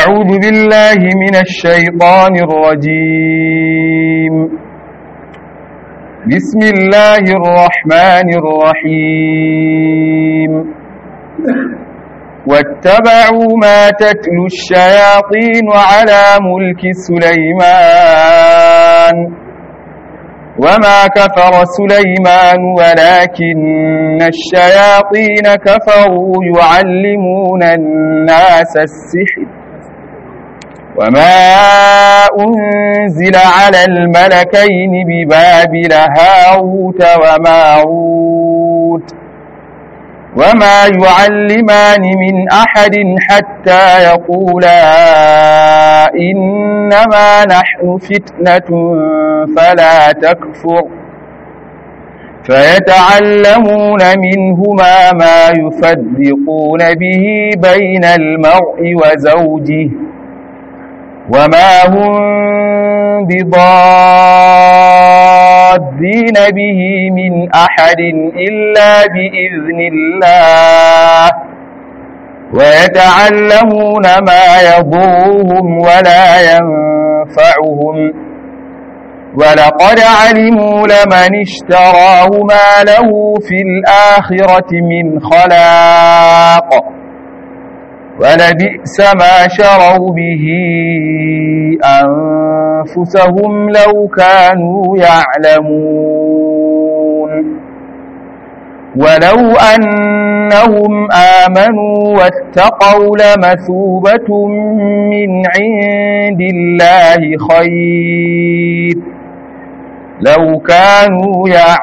أعوذ بالله من الشيطان الرجيم بسم الله الرحمن الرحيم واتبعوا ما تتلو الشياطين على ملك سليمان وما كفر سليمان ولكن الشياطين كفروا يعلمون الناس السحر وما أنزل على الملكين ببابل هاروت وماروت وما يعلمان من أحد حتى يقولا إنما نحن فتنة فلا تكفر فيتعلمون منهما ما يفرقون به بين المرء وزوجه وما هم بضادين به من أحد إلا بإذن الله ويتعلمون ما يضرهم ولا ينفعهم ولقد علموا لمن اشتراه ما له في الآخرة من خلاق ولبئس ما شروا به أنفسهم لو كانوا يعلمون ولو أنهم آمنوا واتقوا لمثوبة من عند الله خير لو كانوا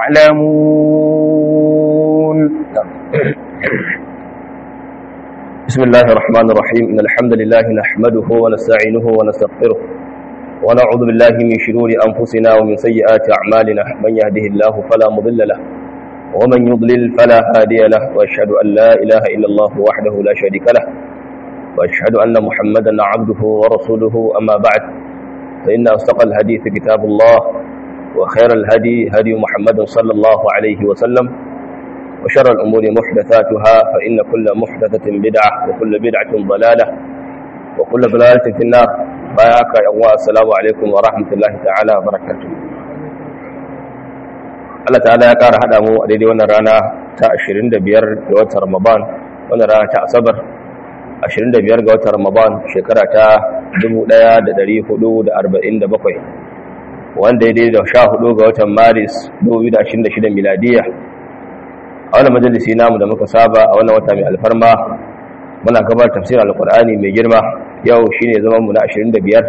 يعلمون بسم الله الرحمن الرحيم إن الحمد لله نحمده ونستعينه ونستغفره ونعوذ بالله من شرور أنفسنا ومن سيئات أعمالنا من يهده الله فلا مضل له ومن يضلل فلا هادي له وأشهد أن لا إله إلا الله وحده لا شريك له وأشهد أن محمدا عبده ورسوله أما بعد فإن أصدق الحديث كتاب الله وخير الهدي هدي محمد صلى الله عليه وسلم وشر الأمور محدثاتها فإن كل محدثة بدعة وكل بدعة ضلالة وكل ضلالة في النار باياك يا السلام عليكم ورحمة الله تعالى وبركاته Allah ta'ala ya ƙara haɗa mu a daidai wannan rana ta 25 ga watan Ramadan wannan rana ta Asabar 25 ga watan Ramadan shekara ta 1447 wanda ya daidai da 14 ga watan Maris 2026 miladiya a wannan majalisi namu da muka saba a wannan wata mai alfarma muna gabar tafsirin alkur'ani mai girma yau shine zaman mu na 25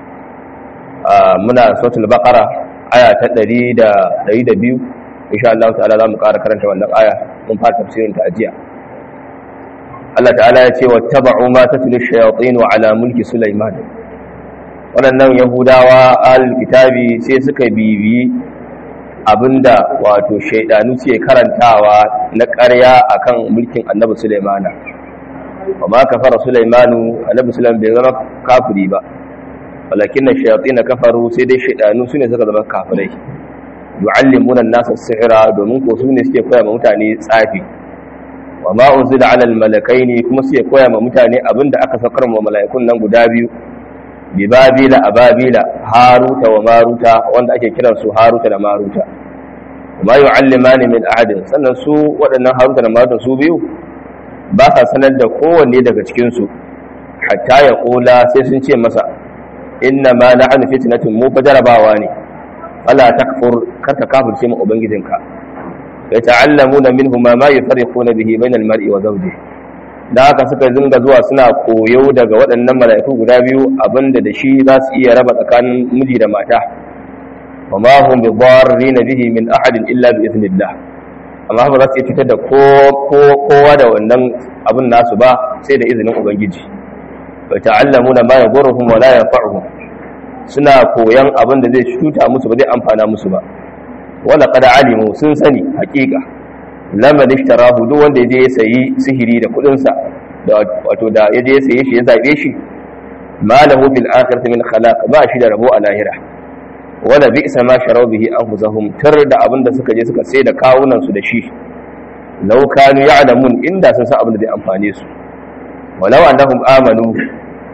muna suratul baqara aya ta 102 insha Allah ta'ala zamu ƙara karanta wannan aya mun fara tafsirin ta ajiya Allah ta'ala ya ce wattaba'u ma tatlu shayatin ala mulki sulaiman wannan yahudawa al-kitabi sai suka bibi abinda wato shaidanu suke karantawa na ƙarya akan mulkin annabi Sulaimana wa ma kafara Sulaimanu annabi Sulaiman bai zama kafiri ba walakin shayatin kafaru sai dai shaidanu sune suka zama kafirai yu'allimuna an-nasa as-sihra domin ko sune suke koya ma mutane tsafi wa ma unzila 'ala al-malakaini kuma suke koya ma mutane abinda aka saukar ma mala'ikun nan guda biyu bi babila a babila haruta wa maruta wanda ake kiran su haruta da maruta ma yu'allimani min ahadin sannan su waɗannan haruta da maruta su biyu ba sa sanar da kowanne daga cikin su hatta ya kula sai sun ce masa inna ma na'anu fitnatun mu fa jarabawa ne wala takfur karka kafirce mu ubangijinka ya ta'allamuna minhu ma ma yufarriquna bihi bainal mar'i wa zawjihi da haka suka zinga zuwa suna koyo daga waɗannan mala'iku guda biyu abinda da shi za su iya raba tsakanin miji da mata wa ma hum bi na bihi min ahadin illa bi iznillah amma ba za su iya cutar da kowa da wannan abin nasu ba sai da izinin ubangiji wa ta'allamuna ma yadurruhum wa la yanfa'uhum suna koyan abin da zai cuta musu ba zai amfana musu ba wala qad alimu sun sani hakika lamar ishtarahu duk wanda ya je ya sayi sihiri da kudinsa wato da ya je ya saye shi ya zabe shi ma lahu fil akhirati min khalaq ba shi da rabo a lahira wala bi'sa ma sharaw bihi anfusahum tar da abinda suka je suka sai da kawunan su da shi law kanu ya'lamun inda sun san abin da zai amfane su walau annahum amanu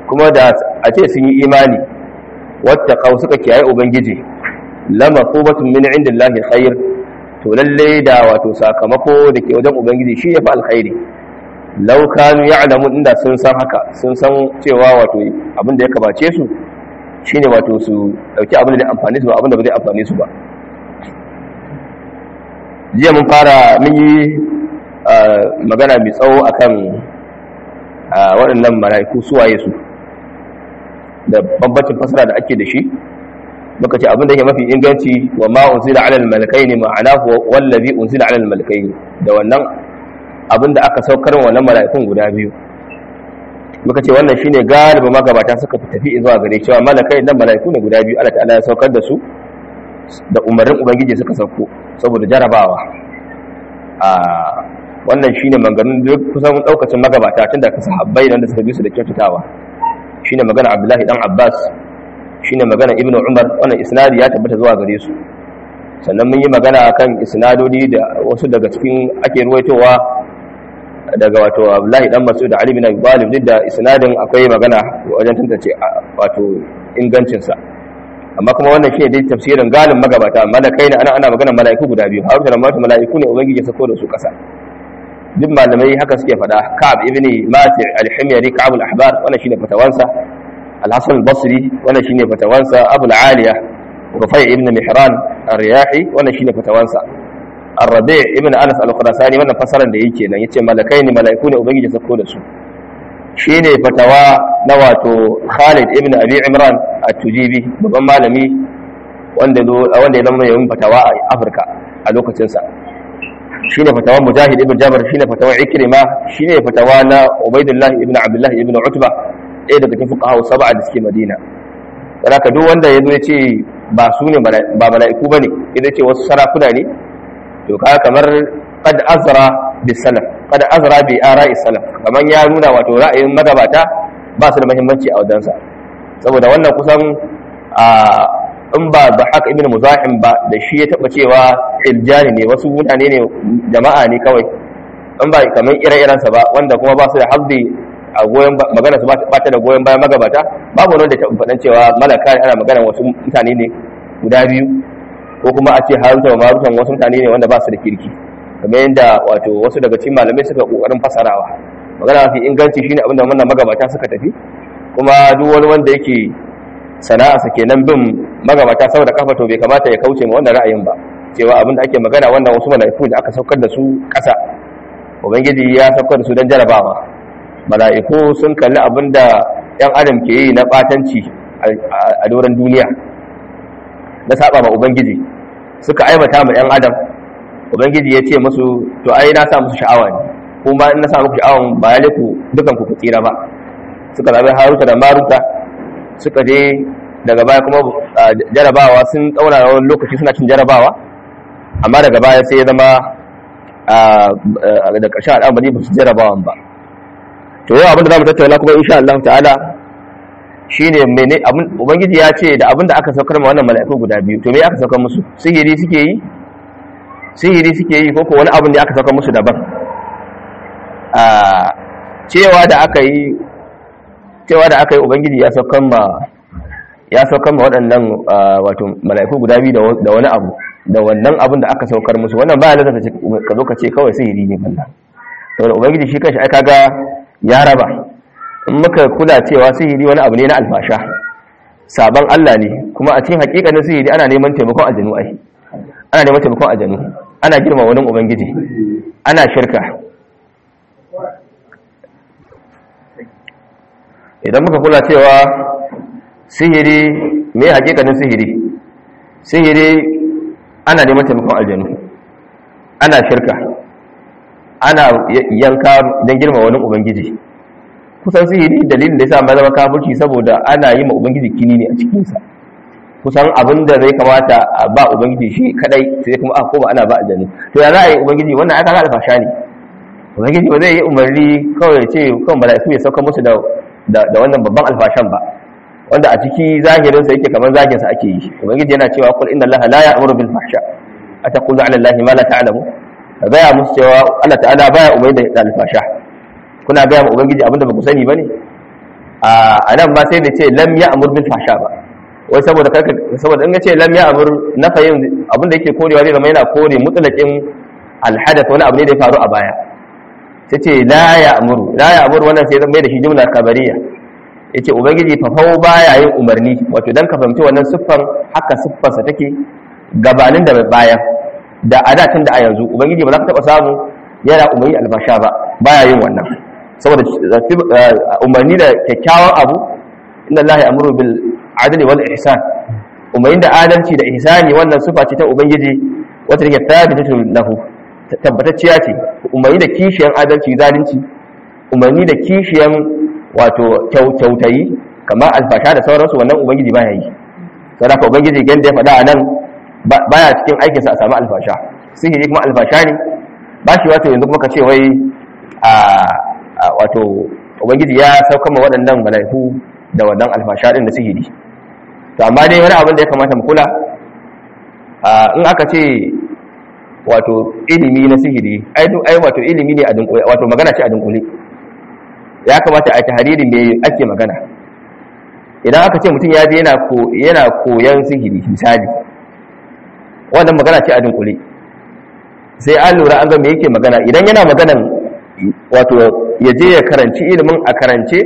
kuma da a ce sun yi imani wattaqaw suka kiyaye ubangiji lama qubatun min indillahi khair to lalle da wato sakamako da ke wajen ubangiji shi ya fi alkhairi law kanu ya'lamu inda sun san haka sun san cewa wato abin da ya kabace su shine wato su dauki abin da zai amfani su ba abin da ba zai amfani su ba jiya mun fara mun yi magana mai tsawo akan waɗannan mala'iku suwaye su da bambancin fasara da ake da shi muka ce abin da yake mafi inganci wa ma unzila ala al-malakaini ma'anahu wallazi unzila ala al-malakaini da wannan abin da aka saukar wa wannan mala'ikun guda biyu muka ce wannan shine galiba magabata suka tafi zuwa gare cewa malakai nan mala'iku ne guda biyu Allah ta'ala ya saukar da su da umarnin ubangiji suka sauko saboda jarabawa a wannan shine maganganun duk kusan daukacin magabata tun da sahabbai da suka bi su da kyautatawa shine magana Abdullahi dan Abbas shine magana Ibn Umar wannan isnadi ya tabbata zuwa gare su sannan mun yi magana kan isnadodi da wasu daga cikin ake ruwaitowa daga wato Abdullahi dan Mas'ud da Ali bin Abi Talib duk da isnadin akwai magana wajen tantance wato ingancin sa amma kuma wannan shine dai tafsirin galin magabata malakai ne ana ana magana malaiku guda biyu Harut da Marut malaiku ne ubangiji ya sako da su kasa duk malamai haka suke faɗa Ka'ab ibn Mati al-Himyari Ka'ab al-Ahbar wannan shine fatawansa Al-Hasan al-Basri wannan shine fatawansa Abu al-Aliya Rufai ibn Mihran ar-Riyahi wannan shine fatawansa Ar-Rabi' ibn Anas al-Khurasani wannan fasaran da yake nan yace malakai ne malaiku ne ubangiji ya sako da su shine fatawa na wato Khalid ibn Abi Imran at-Tujibi babban malami wanda wanda ya zama yayin fatawa a Afirka a lokacin sa shine fatawa Mujahid ibn Jabr shine fatawa Ikrima shine fatawa na Ubaidullah ibn Abdullah ibn Utba ɗaya daga cikin fuqaha sab'a da suke Madina dan haka duk wanda yazo ya ce ba su ne ba mala'iku bane idan ce wasu sarakuna ne to kaga kamar qad azra bis salaf qad azra bi ara'i salaf kamar ya nuna wato ra'ayin magabata ba su da muhimmanci a wajensa saboda wannan kusan a in ba da haka ibn muzahim ba da shi ya taba cewa iljani ne wasu mutane ne jama'a ne kawai in ba kamar ire-irensa ba wanda kuma ba su da hazzi a goyon magana su ba ta da goyon bayan magabata babu wanda ta faɗan cewa malaka ana magana wasu mutane ne guda biyu ko kuma a ce haruta wa marutan wasu mutane ne wanda ba su da kirki kamar yadda wato wasu daga cikin malamai suka kokarin fasarawa magana mafi inganci shine abinda wannan magabata suka tafi kuma duk wani wanda yake sana'arsa kenan bin magabata saboda kafa to bai kamata ya kauce ma wannan ra'ayin ba cewa abinda ake magana wannan wasu mala'iku da aka saukar da su ƙasa ubangiji ya saukar da su don jarabawa mala'iku sun kalli abinda yan adam ke yi na batanci a doron duniya na saba ma ubangiji suka aibata ma yan adam ubangiji ya ce musu to ai na sa musu sha'awa ne kuma in na sa muku sha'awan ba ya ku dukan ku tsira ba suka zabi haruta da maruta suka je daga baya kuma jarabawa sun tsauna wani lokaci suna cin jarabawa amma daga baya sai ya zama da ƙarshen al'amari ba su jarabawan ba to yau abinda za mu tattauna kuma insha Allah ta'ala shine mene abin ubangiji ya ce da abinda aka saukar ma wannan mala'iku guda biyu to me aka saukar musu sihiri suke yi sihiri suke yi ko ko wani abin da aka saukar musu daban a cewa da aka yi cewa da aka yi ubangiji ya saukar ma ya saukar ma waɗannan wato mala'iku guda biyu da wani abu da wannan abin da aka saukar musu wannan ba ya ka zo ka ce kawai sihiri ne balla saboda ubangiji shi kanshi ai kaga ya raba in muka kula cewa sihiri wani abu ne na alfasha sabon Allah ne kuma a cikin hakikanin sihiri ana neman taimakon aljanu ai ana neman taimakon aljanu ana girma wani ubangiji ana shirka idan muka kula cewa sihiri me hakikanin sihiri sihiri ana neman taimakon aljanu ana shirka ana yanka don girma wani ubangiji kusan sihiri dalilin da ya sa ma zama kafirci saboda ana yi ma ubangiji kini ne a cikinsa kusan abin da zai kamata a ba ubangiji shi kadai sai kuma a koma ana ba aljanu to ya za a yi ubangiji wannan aka ga alfasha ne ubangiji ba zai yi umarni kawai ya ce kan mala'iku ya sauka musu da da wannan babban alfashan ba wanda a ciki zahirinsa yake kamar zaginsa ake yi ubangiji yana cewa kul inna allaha la ya'muru bil fahsha ataqulu ala allahi ma la ta'lamu gaya musu cewa Allah ta'ala baya umarni da alfasha kuna gaya ma ubangiji abinda ba ku sani bane a nan ba sai da ce lam ya amur bil fasha ba wai saboda karka saboda in ce lam ya amur nafayin abin da yake korewa zai zama yana kore mutlaqin alhadath wani abu ne da ya faru a baya sai ce la ya amuru la ya amuru wannan sai zama mai da shi jumla kabariya yace ubangiji fafau baya yin umarni wato dan ka fahimci wannan siffar haka siffarsa take gabanin da baya da adatin da a yanzu ubangiji ba za ka taba samu yana umarni albasha ba baya yin wannan saboda umarni da kyakkyawan abu inna allahi amuru bil adli wal ihsan umarni da adalci da ihsani wannan sifa ce ta ubangiji wata take thabitatu lahu tabbatacciya ce umarni da kishiyan adalci zalunci umarni da kishiyan wato kyautayi kamar alfasha da sauransu wannan ubangiji baya yi saboda ka ubangiji ganda ya faɗa a nan baya cikin aikinsa a samu alfasha sihiri kuma alfasha ne ba shi wato yanzu kuma ka ce wai a wato ubangiji ya sauka ma waɗannan mala'iku da wannan alfasha din da sihiri to amma dai wani abin da ya kamata mu kula in aka ce wato ilimi na sihiri ai ai wato ilimi ne a dunkule wato magana ce a dunkule ya kamata a tahariri me ake magana idan aka ce mutum ya je yana ko yana koyan sihiri misali wannan magana ce a dunkule sai an lura an ga me yake magana idan yana maganan wato ya je ya karanci ilimin a karance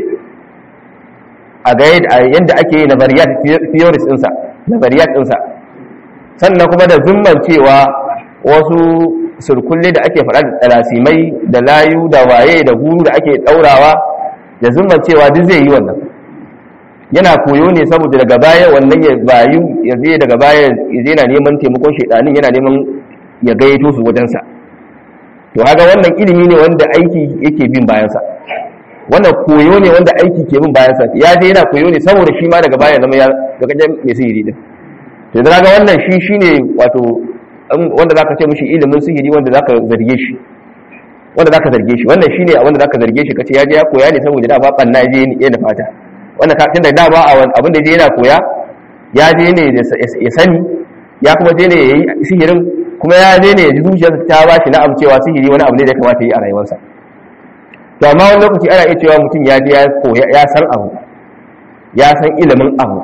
a ga yadda ake yi nazariyat theories ɗinsa nazariyat ɗinsa sannan kuma da zumman cewa wasu surkulle da ake faɗa da tsalasimai da layu da waye da guru da ake ɗaurawa da zumman cewa duk zai yi wannan yana koyo ne saboda daga baya wannan ya bayu ya zai daga baya ya zai na neman taimakon shaidanin yana neman ya gayyato su wajensa to haka wannan ilimi ne wanda aiki yake bin bayansa wannan koyo ne wanda aiki ke bin bayansa ya je yana koyo ne saboda shi ma daga baya zama ya ga kajen mai sihiri din to da ga wannan shi shine wato wanda zaka ce mishi ilimin sihiri wanda zaka zarge shi wanda zaka zarge shi wannan shine wanda zaka zarge shi kace ya je ya koya ne saboda da ba banna je ne da fata wannan ka tunda da ba abin da je yana koya ya je ne ya sani ya kuma je ne yayi sihirin kuma ya je ne ya ji zuciyarsa ta ba shi na'am cewa sihiri wani abu ne da ya kamata yi a rayuwarsa to amma wani lokaci ana iya cewa mutum ya je ya koya ya san abu ya san ilimin abu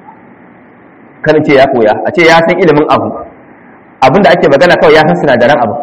kan ce ya koya a ce ya san ilimin abu abin da ake magana kawai ya san sinadaran abu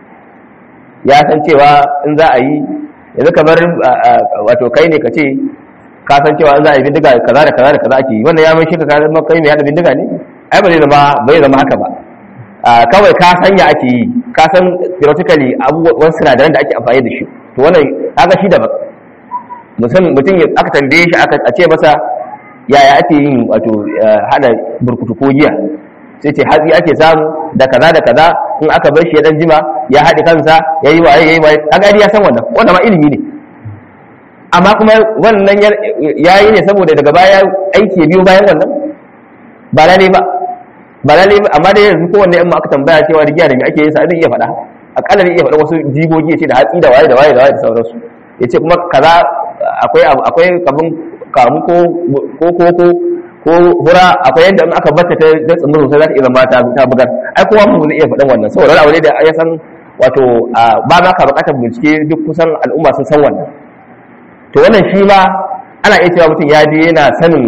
ya san cewa in za a yi yanzu kamar wato kai ne ka ce ka san cewa in za a yi bindiga kaza da kaza da kaza ake yi wannan ya mai shi ka kai mai yada bindiga ne ai ba zai zama bai zama haka ba kawai ka san ya ake yi ka san theoretically abubuwan sinadaran da ake amfani da shi to wannan haka shi daban mutum aka tambaye shi aka ce masa yaya ake yin wato hada burkutu ko giya sai ce hatsi ake samu da kaza da kaza in aka bar shi ya dan jima ya haɗe kansa ya yi waye ya yi waye kaga ya san wannan wannan ma ilimi ne amma kuma wannan ya yi ne saboda daga baya aiki ya biyo bayan wannan ba lalle ba ba lalle ba amma da yanzu kowanne in ma aka tambaya cewa rigiya da me ake yin sa zai iya faɗa akalla zai iya faɗa wasu jigogi ya ce da hatsi da waye da waye da waye da sauransu ya ce kuma kaza akwai akwai kabin kamu ko ko ko ko ko hura akwai yadda in aka bata ta da tsumin sosai za ta iya zama ta ta bugar ai kowa mu zai iya faɗan wannan saboda abu ne da ya san wato ba ma ka buƙatar bincike duk kusan al'umma sun san wannan to wannan shi ma ana iya cewa mutum ya je yana sanin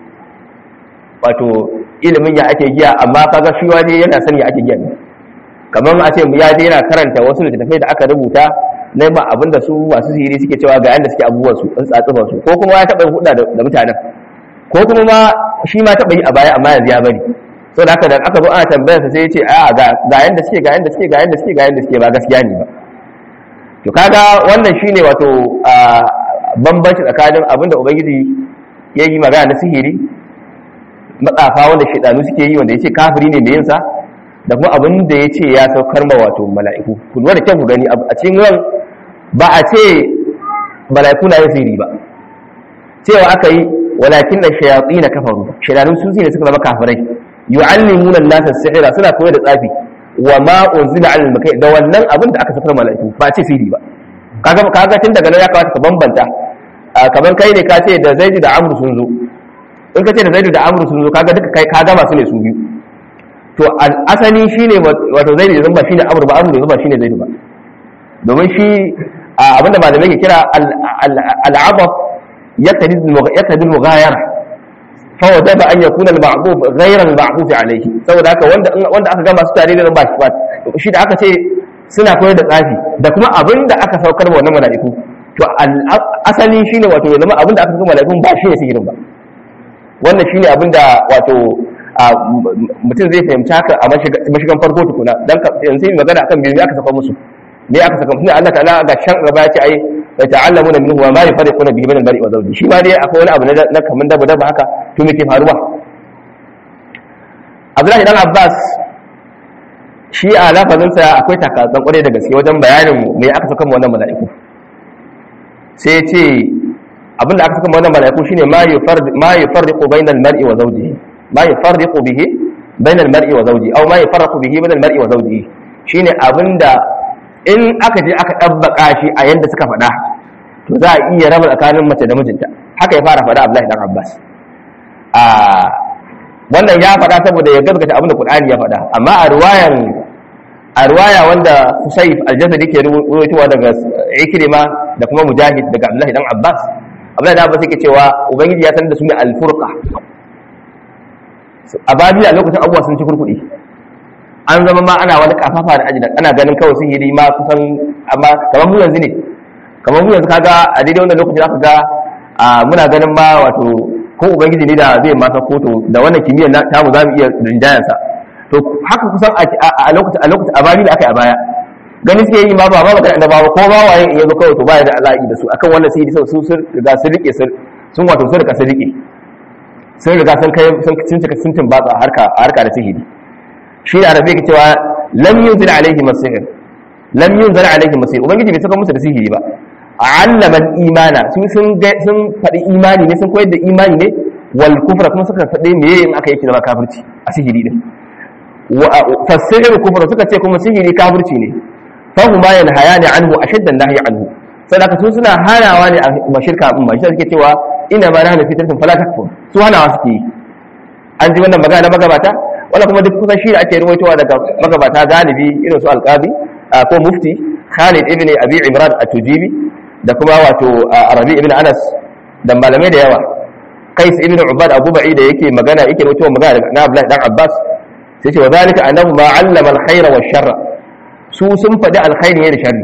wato ilimin ya ake giya amma kaga shi waje yana sani ya ake giya ne kamar a ce ya je yana karanta wasu littattafai da aka rubuta na ma abin da su masu sihiri suke cewa ga yanda suke abubuwan su in tsatsufan su ko kuma ya taɓa huɗa da mutanen ko kuma ma shi ma taɓa yi a baya amma yanzu ya bari so da haka da aka zo ana tambayar sa sai ya ce a ga ga yanda suke ga yanda suke ga yanda suke ga yanda suke ba gaskiya ne ba to kaga wannan shine wato bambanci tsakanin abin da ubangiji ya yi magana na sihiri matsafa wanda shaidanu suke yi wanda ya ce kafiri ne mai yinsa da kuma abin da ya ce ya saukar ma wato mala'iku ku lura da kyan ku gani a cikin ran ba a ce mala'iku na yin sihiri ba cewa aka yi walakin da shayatsi na kafaru shaidanu sun ne suka zama kafirai yu'allimuna an-nasa sihira suna koyar da tsafi wa ma unzila 'ala al-makai da wannan abin da aka saukar mala'iku ba a ce sihiri ba kaga kaga tun daga nan ya kamata ka bambanta kamar kai ne ka ce da zaidi da amru sun zo in ka ce da zaidu da amru sun zo kaga duka kai ka gama su ne su biyu to asali shine wato zaidu da ba shine amru ba amru da ba shine zaidu ba domin shi abinda malamai ke kira al'abaf يقتضي يقتضي المغايرة فوجب أن يكون المعطوف غير المعطوف عليه saboda haka wanda wanda aka gama su tare da ba shi ba shi da aka ce suna koyar da tsafi da kuma abin da aka saukar wa wannan mala'iku to asali shine wato ya zama abin da aka saukar mala'ikun ba shi ne sihirin ba wannan shine abin da wato mutum zai fahimci haka a mashigan farko tukuna dan yanzu yi magana akan biyu aka saka musu me aka saka musu Allah ta'ala ga shan gaba ya ce ai ya ta'allamuna minhu wa ma yafariquna bihi min al-mar'i wa zawji shi ma dai akwai wani abu na kaman daba daba haka to me ke faruwa Abdullahi dan Abbas shi a lafazinsa akwai takatsan kwarai da gaske wajen bayanin me aka saka wannan mala'iku sai ya ce abinda aka saka wannan mala'iku shine ma yufarriqu ma yufarriqu bainal mar'i wa zawjihi ma yufarriqu bihi bainal mar'i wa zawjihi aw ma yufarriqu bihi bainal mar'i wa zawjihi shine abinda in aka je aka dabbaka shi a yanda suka faɗa to za a iya raba tsakanin mace da mijinta haka ya fara faɗa Abdullahi dan Abbas a wannan ya faɗa saboda ya gaskata abin da Qur'ani ya faɗa amma a riwayan a riwaya wanda Husayf al-Jasadi ke ruwaitowa daga Ikrima da kuma Mujahid daga Abdullahi dan Abbas Abdullahi dan Abbas yake cewa ubangiji ya san da su ne al-furqa a babila lokacin abubuwa sun ci kurkuɗi an zama ma ana wani kafafa da ajidan ana ganin kawai sihiri ma kusan amma kamar mu yanzu ne kamar mu yanzu kaga a daidai wannan lokacin aka ga muna ganin ma wato ko ubangiji ne da zai masa koto da wannan kimiyyar na tamu za mu iya rinjayen sa to haka kusan a lokacin a lokacin a babila aka yi a baya gani suke yi ma ba ba magana da babu ko ba waye in yazo kawai to baya da ala'i da su akan wannan sihiri sau su sun riga sun rike sun wato sun riga sun rike sun riga sun kai sun cika sun tumbatsa harka harka da sihiri shi da arabi ke cewa lam yunzil alaihi masihir lam yunzil alaihi masihir ubangiji bai saka musu da sihiri ba allama imana su sun sun faɗi imani ne sun koyar da imani ne wal kufra kuma suka faɗi meye in aka yake zama kafirci a sihiri din fasihir kufra suka ce kuma sihiri kafirci ne fahu ma yanhayani anhu ashadda nahyi anhu sadaka su suna hanawa ne a mashirka umma shi suke cewa ina ma nahnu fitratun fala takfur su hanawa suke yi an ji wannan magana magabata wala kuma duk kusan shi da ake ruwaitowa daga magabata galibi irin su alqabi ko mufti Khalid ibn Abi Imran at-Tujibi da kuma wato Arabi ibn Anas da malamai da yawa Qais ibn Ubad Abu Ba'id da yake magana yake ruwaitowa magana na Abdullah dan Abbas sai ce wa zalika annahu ma 'allama al-khayra wa sharra su sun faɗi alkhairi ne da sharri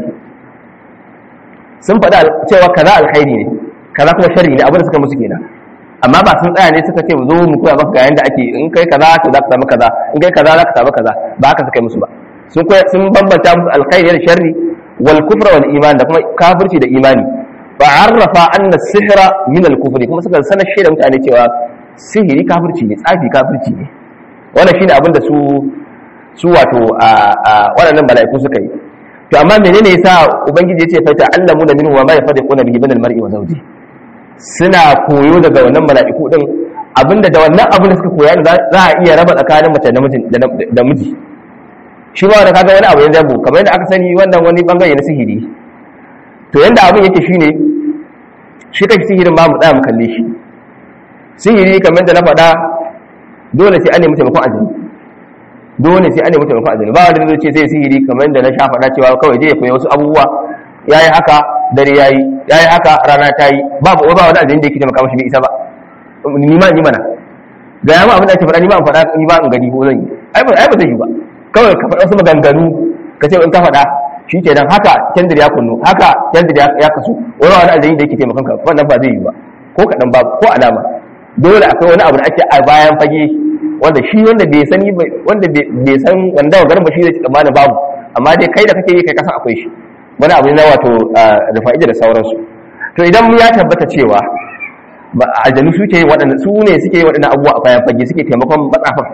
sun faɗi cewa kaza alkhairi ne kaza kuma sharri ne abin da suka musu kenan amma ba sun tsaya ne suka ce zo mu koya maka ga yanda ake in kai kaza to za ka samu kaza in kai kaza za ka samu kaza ba haka suka yi musu ba sun koya sun bambanta musu alkhairi da sharri wal kufra wal iman da kuma kafirci da imani fa arrafa anna sihra min al kufri kuma suka sanar shi da mutane cewa sihiri kafirci ne tsafi kafirci ne wannan shine abin da su su wato a waɗannan mala'iku suka yi to amma menene yasa ubangiji ya ce fa ta'allamu da minhu wa ma yafadiquna bihi min al mar'i wa zawji suna koyo daga wannan mala'iku din abinda da wannan abin da suka koya za a iya raba tsakanin mace da miji shi ba da kaga wani abu ya zabo kamar yadda aka sani wannan wani bangare na sihiri to yanda abin yake shine shi kai sihirin ba mu tsaya mu kalle shi sihiri kamar da na faɗa dole sai an nemi taimakon ajini dole sai an nemi taimakon ajini ba wanda zai ce sai sihiri kamar da na sha faɗa cewa kawai je ya koyi wasu abubuwa yayi haka dare yayi yayi haka rana ta yi babu ba wani ajin da yake taimaka mashi bai isa ba ni ma ni mana ga yamma abin da ake faɗa ni ma an faɗa ni ba in gani ko zan yi ai ba ai ba zai yi ba kawai ka faɗa wasu maganganu ka ce in ka faɗa shi ke nan haka kendir ya kunnu haka kendir ya kasu wani wani ajin da yake taimakon ka wannan ba zai yi ba ko kaɗan ba ko alama dole akwai wani abu da ake a bayan fage wanda shi wanda bai sani wanda bai san wanda wa garba shi da tsammani babu amma dai kai da kake yi kai kasan akwai shi wani abu na wato da fa'ida da sauransu to idan ya tabbata cewa aljanu su ke waɗanda su ne suke yi waɗannan abubuwa a bayan fage suke taimakon matsafan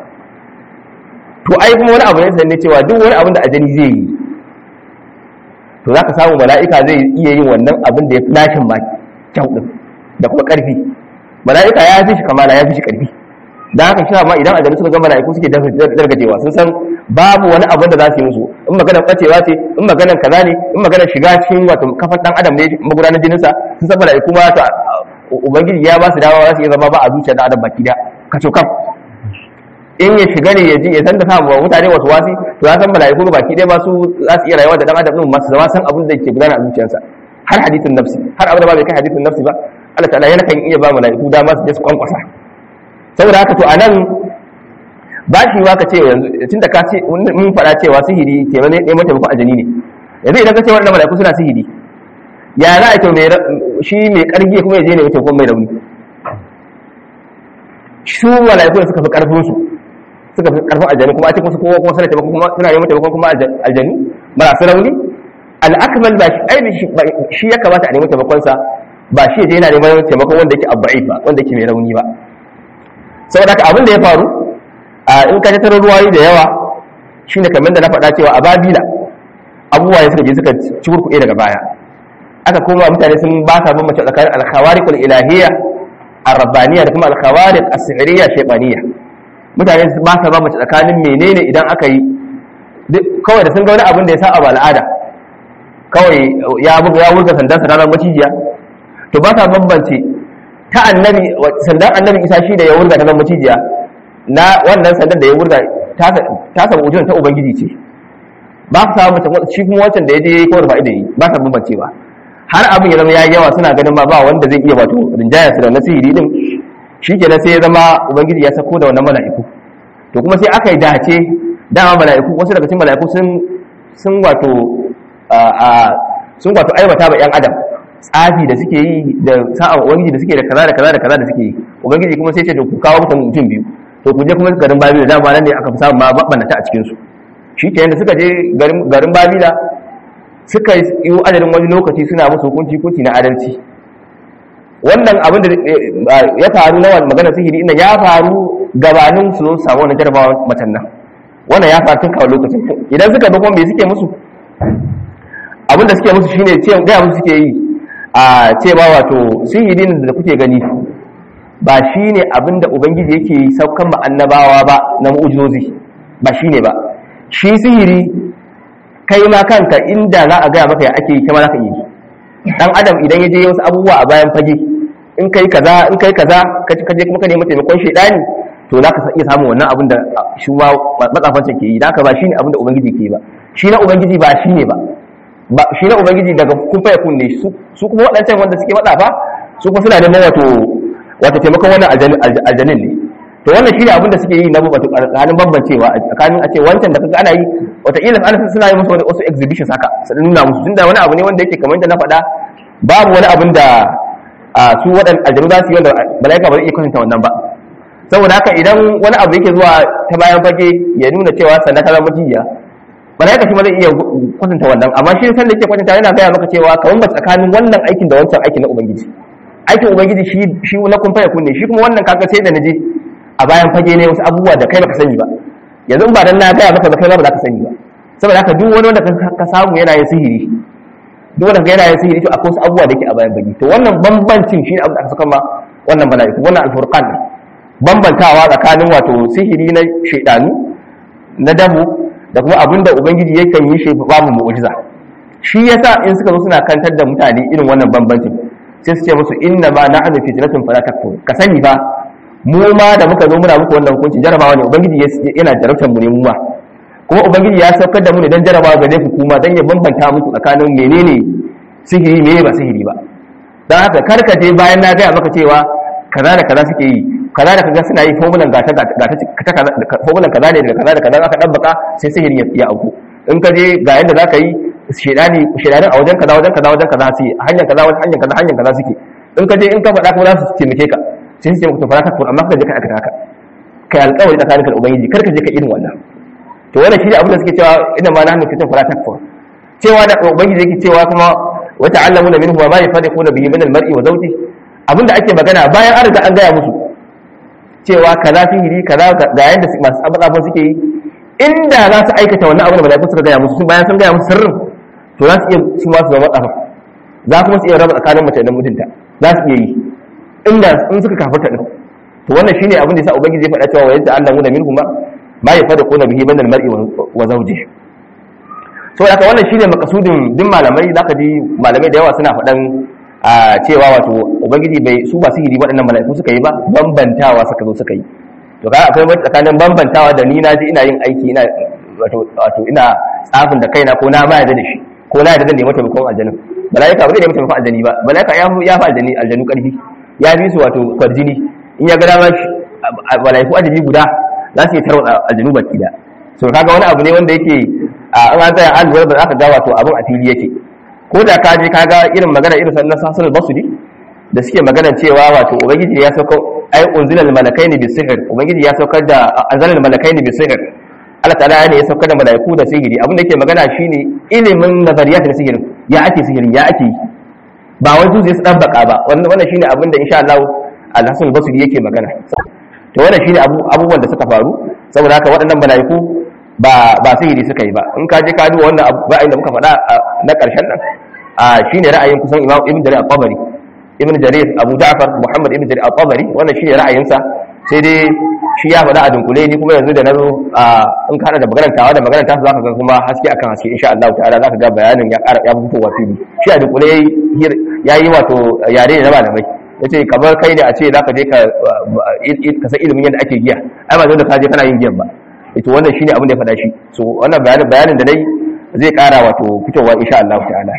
to ai kuma wani abu ne sanne cewa duk wani abin da aljani zai yi to za ka samu mala'ika zai iya yin wannan abin da ya fi lashin ma kyau ɗin da kuma ƙarfi mala'ika ya fi shi kamala ya fi shi ƙarfi da haka shi ma idan aljanu suka ga mala'iku suke dargajewa sun san babu wani abu da za su yi musu in maganar ɓacewa ce in maganar kaza ne in maganar shiga cikin wato kafar ɗan adam ne magudanar jininsa sun san mala'iku ma to ubangiji ya ba su dawa za su iya zama ba a zuciya ɗan adam baki da kaco kam in ya shiga ne ya ji ya san da samu mutane wasu wasi to ya san mala'iku baki ɗaya ba su za su iya rayuwa da ɗan adam ɗin masu zama san abin da ke gudana a zuciyarsa har hadithin nafsi har abin da ba bai kai hadithin nafsi ba Allah ta'ala yana kan iya ba mala'iku dama su je su kwankwasa saboda haka to anan ba shi ma ka ce yanzu tunda ka ce mun faɗa cewa sihiri ke ne neman taimakon aljani ne yanzu idan ka ce waɗannan mala'iku suna sihiri ya za a ce shi mai ƙarfi kuma ya je ne taimakon mai rauni su mala'iku suka fi ƙarfin su suka fi ƙarfin aljani kuma a ce musu kowa kuma suna taimakon kuma suna neman taimakon kuma aljani marasu rauni al'akmal ba shi ai shi ya kamata a neman taimakon sa ba shi je yana neman taimakon wanda yake abba'i ba wanda yake mai rauni ba saboda haka abin da ya faru a in ka tattara ruwayi da yawa shine kamar da na faɗa cewa a babila abubuwa ne suka je suka ci kurkuɗe daga baya aka koma mutane sun ba sa bambance tsakanin alkhawariqul ilahiyya ar-rabbaniyya da kuma alkhawariq as-sihriyya shaytaniyya mutane ba sa bambance tsakanin menene idan aka yi kawai da sun ga wani abin da ya sa a al'ada kawai ya buga ya wurga sandan sa ranar macijiya to ba sa bambance ta annabi sandan annabi isa shi da ya wurga ta zama macijiya na wannan sandan da ya wurga ta samu ujun ta ubangiji ce ba sa mace shi kuma wancan da ya je kawai fa'i da yi ba sa bambancewa har abin ya zama ya yawa suna ganin ma ba wanda zai iya wato rinjaya su da na sihiri din shi kenan sai ya zama ubangiji ya sako da wannan mala'iku to kuma sai aka yi dace dama mala'iku wasu daga cikin mala'iku sun sun wato sun wato aibata ba yan adam tsafi da suke yi da sa'an ubangiji da suke da kaza da kaza da kaza da suke yi ubangiji kuma sai ce to ku kawo mutum mutum biyu to ku je kuma garin babila dama nan ne aka fi samun ma babbanata a cikin su shi ke da suka je garin babila suka yi adadin wani lokaci suna musu hukunci hukunci na adalci wannan abin da ya faru na magana sihiri ina ya faru gabanin su zo samu wani jarabawa macen nan wannan ya faru tun kawo lokacin idan suka bi kuma me suke musu abin da suke musu shine ce gaya musu suke yi a cewa wato sihiri da kuke gani ba shine abin da ubangiji yake saukan ma annabawa ba na mu'ujizozi ba shine ba shi sihiri kai ma kanka inda za a gaya maka ya ake yi kama za ka yi dan adam idan ya je wasu abubuwa a bayan fage in kai kaza in kai kaza ka je kuma ka nemi taimakon shaidani to za ka iya samun wannan abin da shi ma matsafancin ke yi da haka ba shine abin da ubangiji ke yi ba shi na ubangiji ba shi ne ba ba shi na ubangiji daga kun fa yakun ne su kuma waɗancan wanda suke matsafa su kuma suna neman wato wato taimakon wannan aljanin ne to wannan shine abin da suke yi na wato tsakanin bambancewa tsakanin a ce wancan da kaga ana yi wata ila ana suna yi musu wasu exhibitions haka su nuna musu tunda wani abu ne wanda yake kamar yadda na faɗa babu wani abin da su waɗanda aljanu za su yi wanda mala'ika ba zai iya kwatanta wannan ba saboda haka idan wani abu yake zuwa ta bayan fage ya nuna cewa sannan ta zama jiya mala'ika shi ma zai iya kwatanta wannan amma shi sanda yake kwatanta yana gaya maka cewa kamar ba tsakanin wannan aikin da wancan aikin na ubangiji aikin ubangiji shi shi na kun faya kunne shi kuma wannan kaga sai da naje a bayan fage ne wasu abubuwa da kai baka sani ba yanzu ba dan na gaya maka ba kai ba za ka sani ba saboda haka duk wani wanda ka samu yana yin sihiri duk wanda yana yin sihiri to akwai wasu abubuwa da ke a bayan fage to wannan bambancin shi ne abu da aka saka ma wannan mala'iku wannan alfurqan bambantawa tsakanin wato sihiri na shaidanu na dabu da kuma abin da ubangiji yakan yi shi babu mu'jiza shi yasa in suka zo suna kantar da mutane irin wannan bambancin sai su ce musu inna ma na'anu fitnatun fala takfur ka sani ba mu ma da muka zo muna muku wannan hukunci jarabawa ne ubangiji yana jarabtar mu ne mu ma kuma ubangiji ya saukar da mu ne dan jarabawa gare ku kuma dan ya bambanta muku tsakanin menene sihiri meye ba sihiri ba dan haka kar ka je bayan na gaya maka cewa kaza da kaza suke yi kaza da kaza suna yi formulan gata gata formulan kaza ne daga kaza da kaza aka dabbaka sai sihiri ya auku in ka je ga yanda zaka yi shedani shedanin a wajen kaza wajen kaza wajen kaza su hanyar kaza wajen hanyar kaza hanyar kaza suke in ka je in ka faɗa kuma za su taimake ka sai su ce maka to fara ka amma ka je ka aikata haka kai alƙawari tsakanin ka da ubangiji kar ka je ka irin wannan to wannan shi ne abin da suke cewa inna ma nahnu fitan fara takfur cewa da ubangiji yake cewa kuma wa ta'allamuna minhu wa ma yafariquna bihi min al-mar'i wa zawjihi abinda ake magana bayan an riga an gaya musu cewa kaza sihiri kaza ga yadda masu abin suke yi inda za su aikata wannan abin da malaiku suka gaya musu bayan sun gaya musu sirrin to za su iya su ma su zama tsafa za kuma su iya raba tsakanin mace da mutunta za su iya yi inda in suka kafarta din to wannan shine abin da yasa ubangiji ya faɗa cewa wa yadda Allah muna minhum ma yafadquna bihi min al-mar'i wa zawjihi so haka wannan shine makasudin din malamai zaka ji malamai da yawa suna faɗan a cewa wato ubangiji bai su ba sihiri waɗannan mala'iku suka yi ba bambantawa suka zo suka yi to kaga akwai wani tsakanin bambantawa da ni na ji ina yin aiki ina wato wato ina tsafin da kaina ko na ma yarda da shi ko na yarda da nemi taimakon aljanna malaika ba zai nemi taimakon aljani ba malaika ya ya fa aljani aljanu karfi ya bi su wato kwarjini in ya ga dama malaiku aljani guda za su yi tarwatsa aljanu baki da so kaga wani abu ne wanda yake a an tsaya an lura ba za ka ga wato abin a fili yake ko da ka je ka ga irin magana irin sannan sasul basuri da suke magana cewa wato ubangiji ya sauka ai unzilal malakaini bi sihr ubangiji ya saukar da anzalal malakaini bi sihr Allah ta'ala ne ya saukar da malaiku da sihiri abin da yake magana shine ilimin nazariyat na sihirin ya ake sihirin ya ake ba wai zuciya su dabbaka ba wannan wannan shine abin da insha Allah al-Hasan Basri yake magana to wannan shine abubuwan da suka faru saboda haka waɗannan malaiku ba ba sihiri suka yi ba in ka je ka duba wannan ra'ayin da muka faɗa na ƙarshen nan shine ra'ayin kusan Imam Ibn Jarir al-Tabari ibn jarir abu ja'far muhammad ibn jarir al-tabari wannan shine ra'ayinsa sai dai shi ya faɗa a dunkule ni kuma yanzu da nazo in ka hada da maganar tawa da maganar tasu zaka ga kuma haske akan haske insha Allah ta'ala zaka ga bayanin ya ƙara ya fito wa fili shi a dunkule yayi wato yare ne na malamai yace kamar kai ne a ce zaka je ka ka san ilimin yadda ake giya ai ba dole ka je kana yin giyan ba ito wannan shine abin da ya faɗa shi so wannan bayanin bayanin da dai zai ƙara wato fitowa insha Allah ta'ala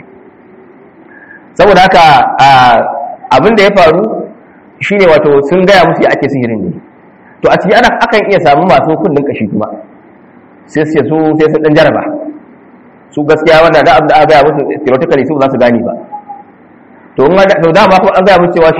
saboda haka abin da ya faru shine wato sun gaya musu ya ake sihirin ne to a ciki ana akan iya samu masu kundin kashi kuma sai su su sai su dan jaraba su gaskiya wanda da abin da aka gaya musu theoretically su ba za su gane ba to in to dama kuma an gaya musu cewa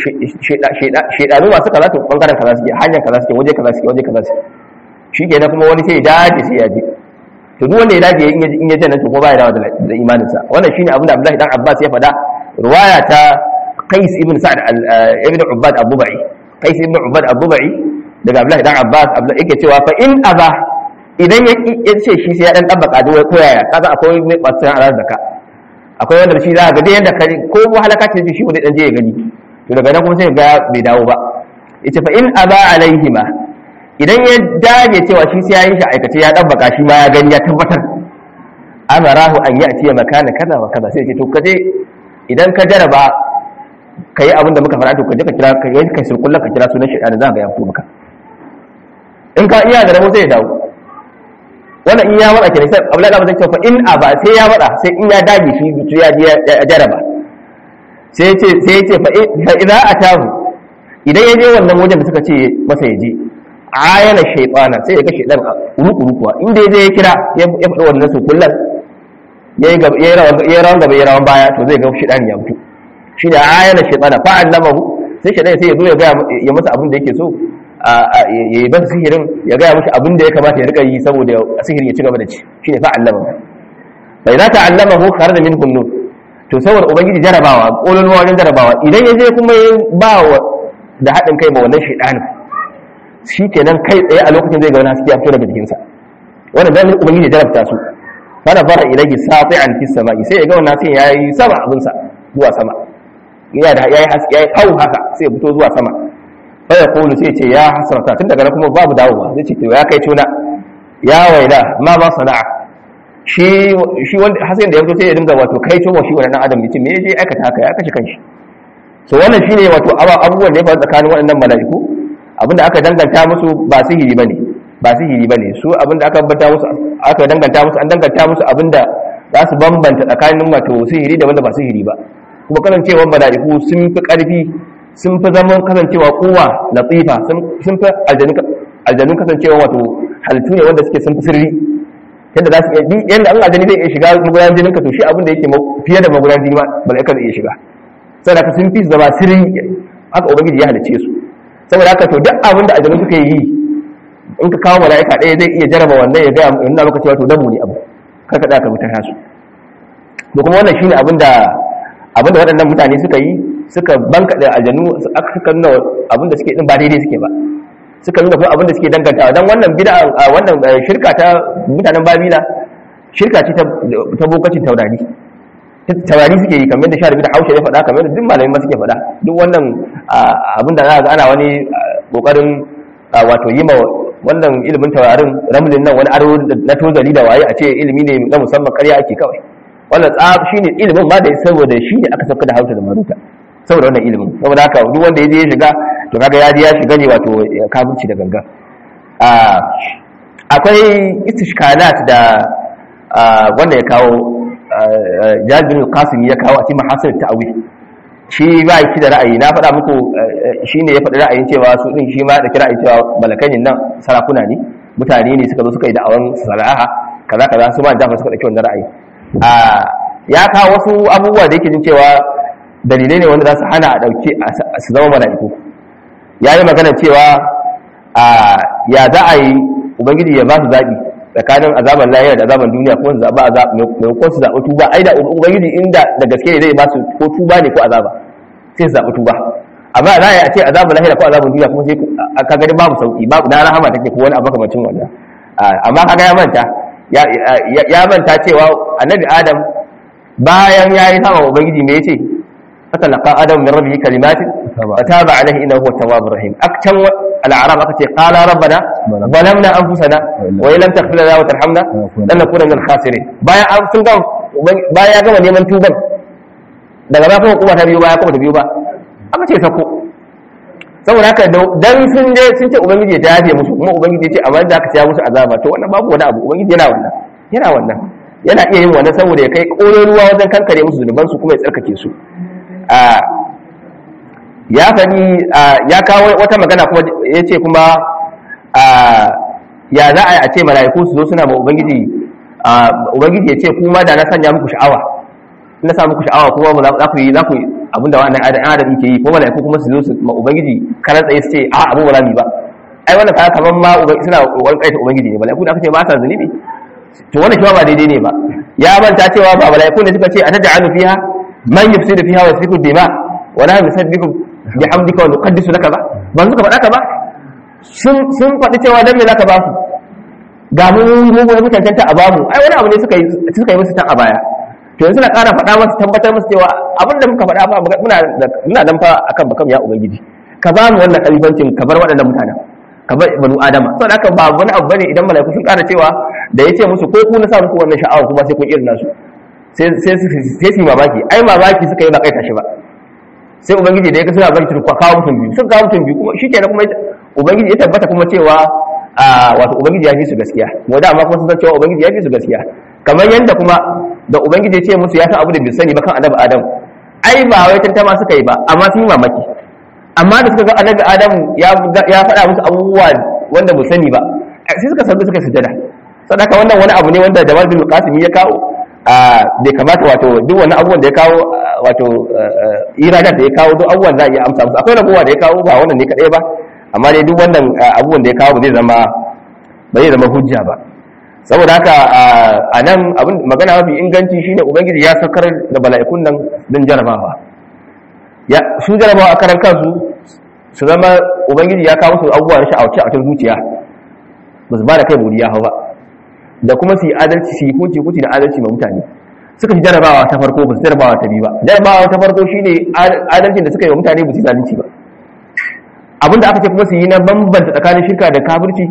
shedanu masu kaza to bangaren kaza suke hanyar kaza suke waje kaza suke waje kaza suke shi kenan kuma wani sai ya dace sai ya je to duk wanda ya dace in ya janna to ko ba ya dawo da imaninsa wannan shine abin da Abdullahi dan Abbas ya faɗa ruwaya ta Qais ibn Sa'd ibn Ubbad Abu-Ba'i Qais ibn Ubbad Abu-Ba'i daga Abdullahi dan Abbas Abdullahi yake cewa fa in aba idan ya ce shi sai ya dan tabbaka da wai koyaya kaga akwai mai batsan arar zaka akwai wanda shi za ga dai yanda kare ko halaka ce shi wanda dan je ya gani to daga nan kuma sai ga bai dawo ba yace fa in aba alaihima idan ya dage cewa shi sai ya yi shi aikace ya tabbaka shi ma ya gani ya tabbatar amarahu an ya'ti makana kaza wa kaza sai ya ce to kaje idan ka jaraba ka yi abinda muka fara to ka je ka kira ka yi kai sulkullan ka kira sunan shaitan za ka ya fito maka in ka iya da rabo sai ya dawo wannan in ya wada ke sai abla da zai ce fa in aba sai ya wada sai in ya dage shi to ya je ya jaraba sai ya ce sai ya ce fa idza atahu idan ya je wannan wajen da suka ce masa ya je ayana shaytana sai ya ga shaytan ruku rukuwa inda ya je ya kira ya faɗi wannan sulkullan yayi gaba yayi rawan gaba yayi rawan baya to zai ga shaytan ya fito shi da ayyana shaitana fa'an lamahu sai shaitan sai ya zo ya gaya ya masa abin da yake so ya yi ban sihirin ya gaya mashi abin da ya kamata ya rika yi saboda sihirin ya ci gaba da ci shi ne fa'an lamahu bai za ta allamahu kare da min hunnu to saboda ubangiji jarabawa ƙololuwa wajen jarabawa idan ya je kuma ya ba wa da haɗin kai ma wannan shaitanin shi kenan kai tsaye a lokacin zai ga wani haske ya fito daga jikinsa wannan dan ubangiji jarabta su fara fara ilahi safi'an fis sama'i sai ya ga wannan sai yayi sama abinsa zuwa sama ya da yayi haske yayi kawo haka sai ya fito zuwa sama fa ya kulu sai ce ya hasrata tun daga nan kuma babu dawowa zai ce to ya kai tuna ya waila ma ma sana'a shi shi wanda hasan da ya fito sai ya dinga wato kai tuma shi wannan adam yace me yaje aikata haka ya kashe kanshi so wannan shine wato abubuwan da ya faru tsakanin waɗannan mala'iku abinda aka danganta musu ba sihiri bane ba sihiri bane su abinda aka banta musu aka danganta musu an danganta musu abinda za su bambanta tsakanin wato sihiri da wanda ba sihiri ba kuma kasancewar mala'iku sun fi ƙarfi sun fi zaman kasancewa kowa latifa sun fi aljanun kasancewa wato halittu ne wanda suke sun fi sirri yadda za su iya yadda an aljani zai iya shiga magudanar jinin ka to shi abin da yake fiye da magudanar jini ma mala'ika zai iya shiga saboda haka sun fi zama sirri haka ubangiji ya halicce su saboda haka to duk abin da aljanu suka yi in ka kawo mala'ika ɗaya zai iya jaraba wannan ya ga nuna maka cewa to damu ne abu kar ka ka mutar su da kuma wannan shine abin da abin da waɗannan mutane suka yi suka banka da aljanu suka nuna abin da suke din ba daidai suke ba suka nuna kuma abin da suke dangantawa dan wannan bid'a wannan shirka ta mutanen babila shirka ce ta bokacin taurari taurari suke yi kamar da sha da haushe ya faɗa kamar da duk malamai ma suke faɗa duk wannan abin da za ga ana wani kokarin wato yi ma wannan ilimin taurarin ramlin nan wani aro na tozali da waye a ce ilimi ne na musamman karya ake kawai wannan tsab shine ilimin ma da saboda shi ne aka sauka da hausa da maruta saboda wannan ilimin saboda haka duk wanda ya je ya shiga to kaga ya je ya shiga ne wato kafirci da ganga akwai istishkalat da wanda ya kawo jabir qasim ya kawo a cikin mahasin ta'awil shi ba shi da ra'ayi na faɗa muku shi ne ya faɗi ra'ayin cewa su ɗin shi ma da kira cewa balakanin nan sarakuna ne mutane ne suka zo suka yi da'awan sara'a kaza kaza su ma jafa suka ɗauki wannan ra'ayi ya kawo wasu abubuwa da yake jin cewa dalilai ne wanda za su hana a ɗauki su zama mala'iku ya yi magana cewa ya za a yi ubangiji ya ba su zaɓi tsakanin azaban lahira da azaban duniya ko zaɓa maimakon su zaɓi tuba ai da ubangiji inda da gaske ne zai ba su ko tuba ne ko azaba sai su zaɓi tuba amma za a yi a ce azaban lahira ko azaban duniya kuma sai ka gani babu sauki babu na rahama take ko wani abu kamacin wannan amma kaga ya manta ya manta cewa annabi adam bayan ya yi sama ubangiji me yace fatalaqa adam min rabbihi kalimatin fataba alaihi innahu huwa tawwabur rahim akcan al'arab aka ce qala rabbana zalamna anfusana wa illam taghfir lana wa tarhamna lanakuna min al-khasirin bayan an sun ga bayan ya gama neman tuban daga ba kuma kuma ta biyo baya kuma ta biyo ba aka ce sako saboda haka dan sun je sun ce ubangiji ya yafe musu kuma ubangiji ya ce amma da aka ta musu azaba to wannan babu wani abu ubangiji yana wannan yana wannan yana iya yin wannan saboda ya kai ƙololuwa wajen kankare musu zunuban su kuma ya tsarkake su ya faɗi ya kawo wata magana kuma ya ce kuma ya za a yi a ce mala'iku su zo suna ma ubangiji ubangiji ya ce kuma da na sanya muku sha'awa na sa muku sha'awa kuma za ku yi za ku yi abinda wannan adam adam yake yi ko mala'iku kuma su zo su ma ubangiji karan tsaye su ce a abu ba za mu yi ba ai wannan kaga kaman ma suna wani kaita ubangiji ne mala'iku da aka ce ba sa zunubi to wannan shi ba daidai ne ba ya manta cewa ba mala'iku ne suka ce a taj'alu fiha man yufsidu fiha wa yasfiku dima wa la yusabbihu bihamdika wa nuqaddisu laka ba ban suka faɗa ka ba sun sun faɗi cewa dan me zaka ba su ga mu mu mu tantanta a bamu ai wani abu ne suka yi suka yi musu tan a baya to yanzu na ƙara faɗa masu tabbatar musu cewa abin da muka faɗa ba muna muna dan fa akan bakam ya ubangiji ka ba mu wannan kalifancin ka bar waɗannan mutanen ka bar banu adama saboda haka ba wani abu bane idan malaiku sun ƙara cewa da yace musu ko ku na sa muku wannan sha'awa kuma sai kun irin nasu sai sai sai su mamaki ai mamaki suka yi ba kai tashi ba sai ubangiji da ya ga suna baki turkwa kawo mutum biyu sun kawo mutum biyu kuma shikenan kuma ubangiji ya tabbata kuma cewa wato ubangiji ya fi su gaskiya mu da amma kuma sun san cewa ubangiji ya fi su gaskiya kamar yadda kuma da ubangiji ya ce musu ya san abu da bai sani ba kan annabi adam ai ba wai tantama suka yi ba amma sun yi mamaki amma da suka ga annabi adam ya faɗa musu abubuwa wanda mu sani ba sai suka sabbi suka sujada sadaka wannan wani abu ne wanda Jamal bin Qasim ya kawo bai kamata wato duk wani abubuwan da ya kawo wato iradat da ya kawo duk abubuwan za a iya amsa musu akwai rabuwa da ya kawo ba wannan ne kadai ba amma dai duk wannan abubuwan da ya kawo ba zai zama ba zai zama hujja ba saboda haka a nan abin magana mafi inganci shine ubangiji ya saukar da bala'ikun nan don jarabawa ya su jarabawa a karan kansu su zama ubangiji ya kawo su abubuwa na sha'awace a cikin zuciya ba su ba da kai buriya hau ba da kuma su yi adalci su yi kuci kuci da adalci ma mutane suka ci jarabawa ta farko ba su jarabawa ta biyu ba jarabawa ta farko shine adalcin da suka yi wa mutane ba su yi zalunci ba abinda aka ce kuma su yi na bambanta tsakanin shirka da kafirci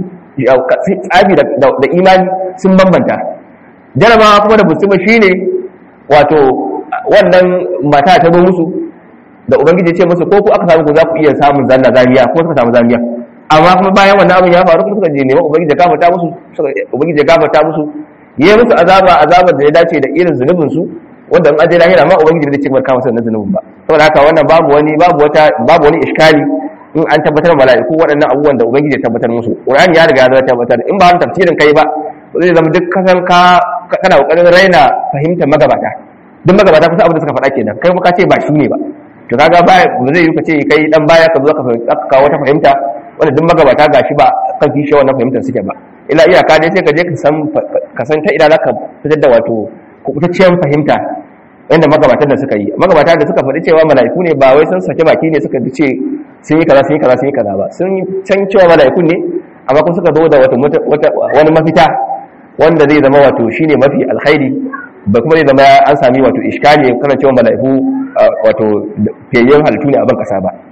tsabi da imani sun bambanta jarabawa kuma da musulma shine wato wannan mata ta zo musu da ubangiji ya ce musu ko ku aka samu ku za ku iya samun zanna zamiya ko suka samu zamiya amma kuma bayan wannan abin ya faru kuma suka je neman ubangiji ya gafarta musu ubangiji ya gafarta musu yayi musu azaba azabar da ya dace da irin zunubin su wanda in aje lahira ma ubangiji bai ce bar kama wannan zunubin ba saboda haka wannan babu wani babu wata babu wani iskali in an tabbatar mala'iku waɗannan abubuwan da ubangiji ya tabbatar musu qur'ani ya riga ya tabbatar in ba wani tafsirin kai ba zai zama duk kasan ka kana kokarin raina fahimtar magabata duk magabata kusa abin da suka faɗa kenan kai kuma ka ce ba shi ne ba to kaga ba zai yi ka ce kai dan baya ka zo ka kawo wata fahimta wanda duk magabata gashi ba kan kishe wannan fahimtar suke ba ila iyaka dai sai ka je ka san ka san ta ina zaka fitar da wato kubutacciyar fahimta yadda magabatan da suka yi magabatan da suka faɗi cewa mala'iku ne ba wai sun sake baki ne suka ce sun yi kaza sun yi kaza sun yi kaza ba sun can cewa mala'ikun ne amma kuma suka zo da wata wani mafita wanda zai zama wato shine mafi alkhairi ba kuma zai zama an sami wato iskali kana cewa mala'iku wato fiyayyen halittu ne a ban kasa ba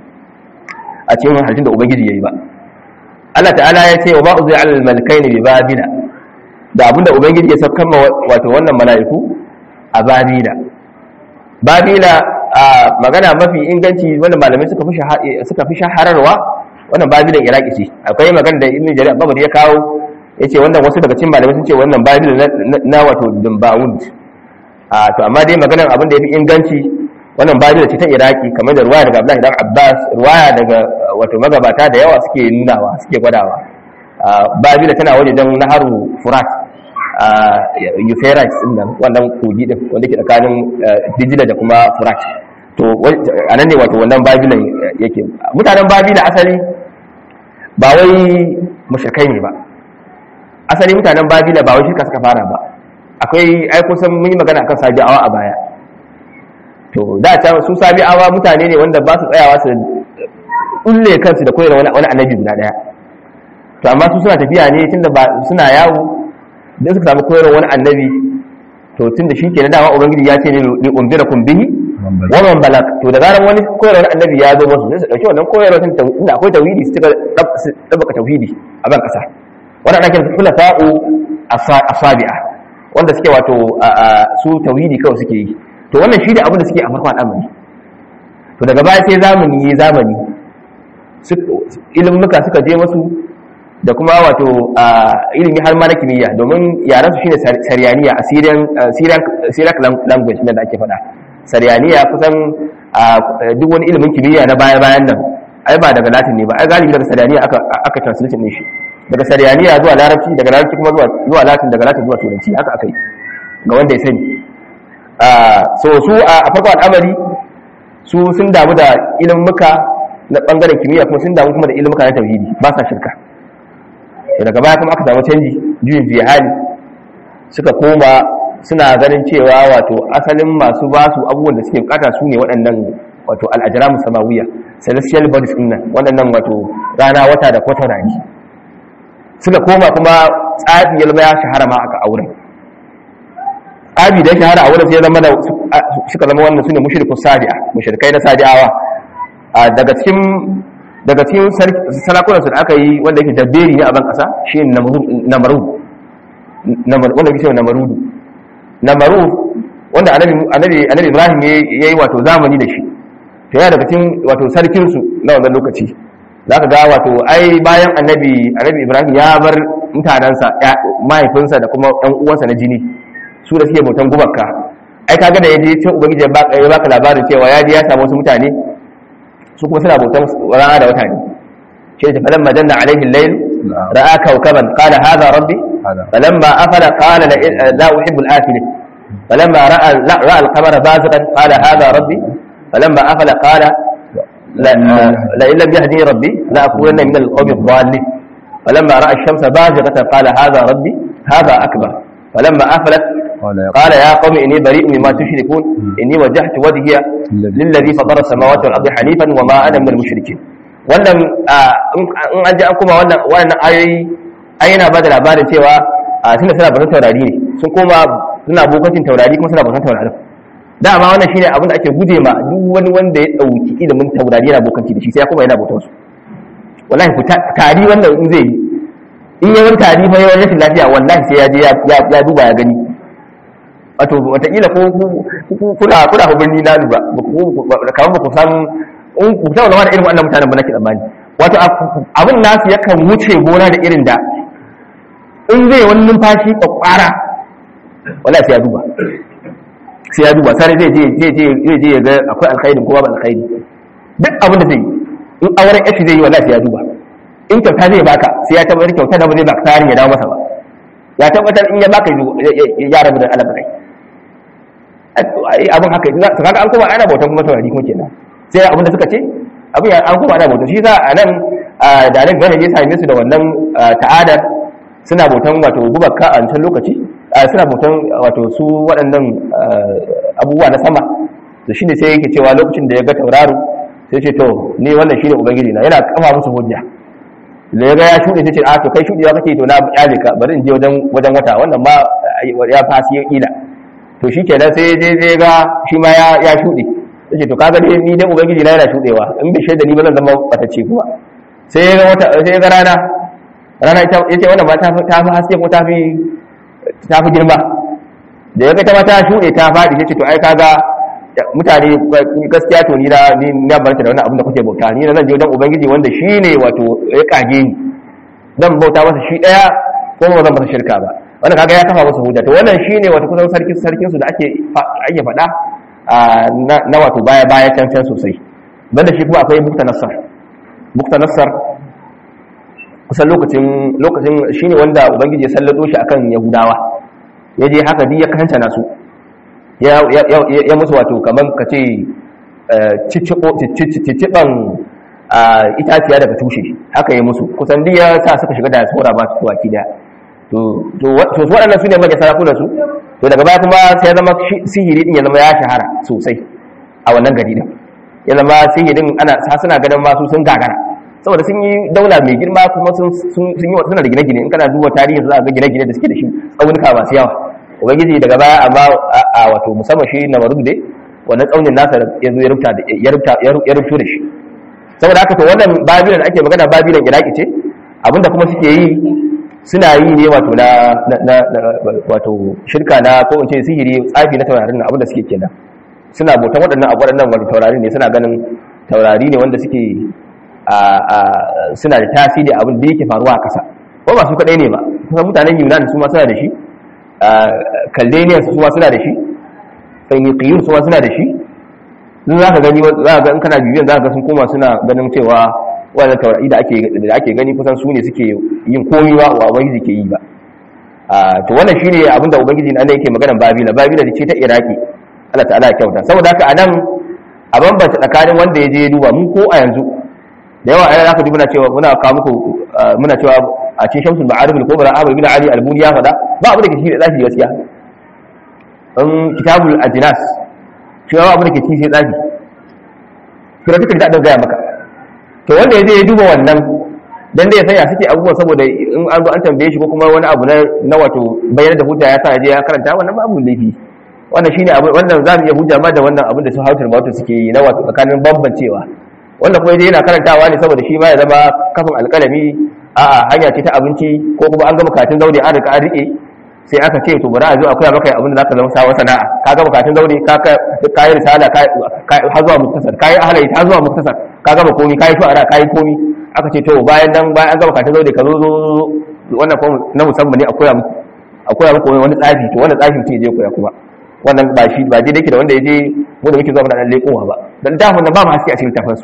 a cikin halittun da ubangiji yayi ba Allah ta'ala ya ce wa ba uzai alal malakaini bi babila da abinda ubangiji ya saukan wato wannan mala'iku a babila babila a magana mafi inganci wanda malamai suka fi suka fi shahararwa wannan babilan iraki ce akwai magana da ibn jarir babu ya kawo yace wannan wasu daga cikin malamai sun ce wannan babila na wato dumbawund to amma dai maganar abin da ya fi inganci wannan babila ce ta iraki kamar da ruwaya daga abdullahi dan abbas ruwaya daga wato magabata da yawa suke nunawa suke gwadawa babila tana waje don naharu furat euphrates din nan wannan kogi din wanda ke tsakanin dijila da kuma furat to a nan ne wato wannan babilan yake mutanen babila asali ba wai mushrikai ne ba asali mutanen babila ba wai shirka suka fara ba akwai ai kusan mun yi magana akan sabi'awa a baya to da ta su sabi'awa mutane ne wanda ba su tsayawa su kulle kansu da koyar wani annabi guda daya to amma su suna tafiya ne tunda ba suna yawo dan suka samu koyar wani annabi to tunda shi ke na dama ubangiji ya ce ne li umbirakum bihi wa man balak to da zaran wani koyar wani annabi ya zo musu sai su dauki wannan koyar wani inda akwai tauhidi su cika dabbaka tauhidi a ban kasa wannan ake khulafa'u asabi'a wanda suke wato su tauhidi kawai suke yi to wannan shi ne abin da suke a farkon al'amari to daga baya sai zamani ya zamani ilimuka suka je masu da kuma wato ilimi har ma na kimiyya domin yaran su shine saryaniya a syriac language da ake faɗa saryaniya kusan duk wani ilimin kimiyya na baya bayan nan ai ba daga latin ne ba ai galibi daga saryaniya aka translation ne shi daga saryaniya zuwa larabci daga larabci kuma zuwa latin daga latin zuwa turanci haka aka yi ga wanda ya sani so su a farko al'amari su sun damu da ilimuka na bangaren kimiyya kuma sun damu kuma da ilimuka na tauhidi ba sa shirka daga baya kuma aka samu canji juyin juya hali suka koma suna ganin cewa wato asalin masu ba su abubuwan da suke bukata su ne waɗannan wato al'ajiramu samawiya celestial bodies ɗin nan waɗannan wato rana wata da kwatarani suka koma kuma tsafi ya zama ya shahara ma aka auren tsafi da shahara a wurin sai zama da suka zama wannan su ne mushriku sadi'a mushrikai na sadi'awa daga cikin daga cikin sarakunan su da aka yi wanda yake dabberi ne a ban kasa shi ne namarud wanda yake cewa namarudu namarud wanda annabi ibrahim ya yi wato zamani da shi to yana daga cikin wato sarkinsu na wannan lokaci za ka ga wato ai bayan annabi annabi ibrahim ya bar mutanensa mahaifinsa da kuma ɗan uwansa na jini su da suke bautan gubakka ai kaga da yaje cin ubangiji ya baka labarin cewa ya je ya samu wasu mutane su kuma suna bautan rana da wata ne shi ta falamma janna alaihi al-layl ra'a kawkaban qala hadha rabbi falamma afala qala la uhibbu al-afilin falamma ra'a ra'a al-qamara baziqan qala hadha rabbi falamma afala qala لئن لم يهدني ربي لأكونن من القوم الضالين فلما رأى الشمس بازغة قال هذا ربي هذا أكبر فلما أفلت قال يا قوم إني بريء مما تشركون إني وجهت وجهي للذي فطر السماوات والأرض حنيفا وما أنا من المشركين wannan in an ji an kuma wannan wannan ayoyi ai yana bada labarin cewa tunda suna batun taurari ne sun koma suna bokancin taurari kuma suna batun taurarin dama wannan shine abin da ake guje ma duk wani wanda ya dauki ilimin taurari yana bokanci da shi sai ya kuma yana bautar su wallahi ku tari wannan in zai yi in yawan tari fa yawan rashin lafiya wallahi sai ya je ya duba ya gani wato wataƙila ko kuna kuna ku birni na duba kamar ba ku san in ku tauna wani irin wannan mutanen ba nake tsammani wato abin nasu yakan wuce gona da irin da in zai wani numfashi kwakwara wallahi sai ya duba sai ya duba sai zai je zai je zai je ya ga akwai alkhairi ko babu alkhairi duk abin da zai yi in auren yashi zai yi wallahi sai ya duba in kyauta zai baka sai ya tabbatar kyauta da ba zai baka tarin ya dawo masa ba ya tabbatar in ya baka ya rabu da alabarai abin haka su kaga an kuma ana bautan kuma taurari kuma kenan sai abin da suka ce abin an kuma ana bautan shi sa a nan da nan gane ya same su da wannan ta'adar suna bautan wato gubakka a wancan lokaci suna bautan wato su waɗannan abubuwa na sama to shine sai yake cewa lokacin da ya ga tauraro sai ce to ni wannan shine ubangiji na yana kafa musu hujja da ya ga ya shuɗe sai ce a to kai shuɗewa kake to na kyale ka bari in je wajen wajen wata wannan ma ya fasi ya kila to shi kenan sai dai zai ga shi ma ya ya shuɗe sai to kaga dai ni dai ubangiji na yana shuɗewa in bai shaida ni ba zan zama batacce kuma sai ya ga wata sai ya ga rana rana ita yace wannan ma ta ta fi haske ko ta fi ta fi girma da ya ga ta ma ta shuɗe ta faɗi sai ce to ai kaga mutane gaskiya to ni na ni na barka da wannan abin da kuke bauta ni na zan je wajen ubangiji wanda shine wato ya kage ni zan bauta masa shi daya ko ba zan masa shirka ba wannan kaga ya kafa musu hujja to wannan shine wato kusan sarkin sarkin su da ake ake faɗa na wato baya baya can can sosai banda shi kuma akwai bukta nassar bukta nassar kusan lokacin lokacin shine wanda ubangiji ya sallato shi akan yahudawa ya je haka duk ya kanta nasu ya ya musu wato kaman kace cicciban itaciya daga tushe haka ya musu kusan duk ya sa suka shiga da tsora ba su waki da to su waɗannan su ne manya sarakunan su to daga baya kuma sai ya zama sihiri din ya zama ya shahara sosai a wannan gari din ya zama sihirin ana suna ganin masu sun gagara saboda sun yi daula mai girma kuma sun yi wata suna da gine-gine in kana duba tarihin za a ga gine-gine da suke da shi tsaunuka masu yawa ubangiji daga baya amma a wato musamman shi na marub dai wannan tsaunin nasa ya zo ya rubuta da shi saboda haka to wannan babilan ake magana babilan iraki ce abinda kuma suke yi suna yi ne wato na wato shirka na ko in ce sihiri tsafi na taurarin nan abinda suke kenan suna bautan waɗannan abu waɗannan wani taurari ne suna ganin taurari ne wanda suke suna da tasiri abin da yake faruwa a ƙasa ko ba su kaɗai ne ba kusan mutanen yunan su ma suna da shi kaldanians su ma suna da shi fenyiqiyun su ma suna da shi in za ka gani za ka ga in kana bibiyan za ka ga sun koma suna ganin cewa wannan taurari da ake da ake gani kusan su ne suke yin komai ba wa ubangiji ke yi ba to wannan shine abinda ubangiji nan yake maganar babila babila ce ta iraki Allah ta'ala ya kyauta saboda haka anan a bambanta tsakanin wanda ya je duba mun ko a yanzu da yawa ayyana zaka ji muna cewa muna kawo muku muna cewa a cikin shamsul ma'arif al-kubra Ahmad bin Ali al-Buni ya faɗa ba abu da ke shi da tsafi gaskiya in kitabul ajnas cewa abu da ke ci sai tsafi kira take da dan gaya maka to wanda ya je ya duba wannan dan da ya sanya suke abubuwa saboda in an zo an tambaye shi ko kuma wani abu na wato bayyana da hujja ya sa ya je ya karanta wannan babu laifi wannan shine abu wannan za mu iya hujja ma da wannan abin da su hautar wato suke yi na wato tsakanin bambancewa wannan kuma yana karantawa ne saboda shi ma ya zama kafin alƙalami a'a hanya ce ta abinci ko kuma an gama katin zaure an rika an rike sai aka ce to bari a zo a koya maka abin da zaka zama sawa sana'a ka gama katin zaure ka ka yi risala ka har zuwa muktasar ka yi ahlai har zuwa muktasar ka gama komi ka yi shu'ara ka yi komi aka ce to bayan nan bayan an gama katin zaure ka zo zo wannan kuma na musamman ne a koya muku a koya muku wani tsafi to wannan tsafi mutum ya je koya kuma wannan ba shi ba je dake da wanda ya je mu da muke zuwa muna dan lekowa ba dan littafin nan ba mu haske a cikin littafin su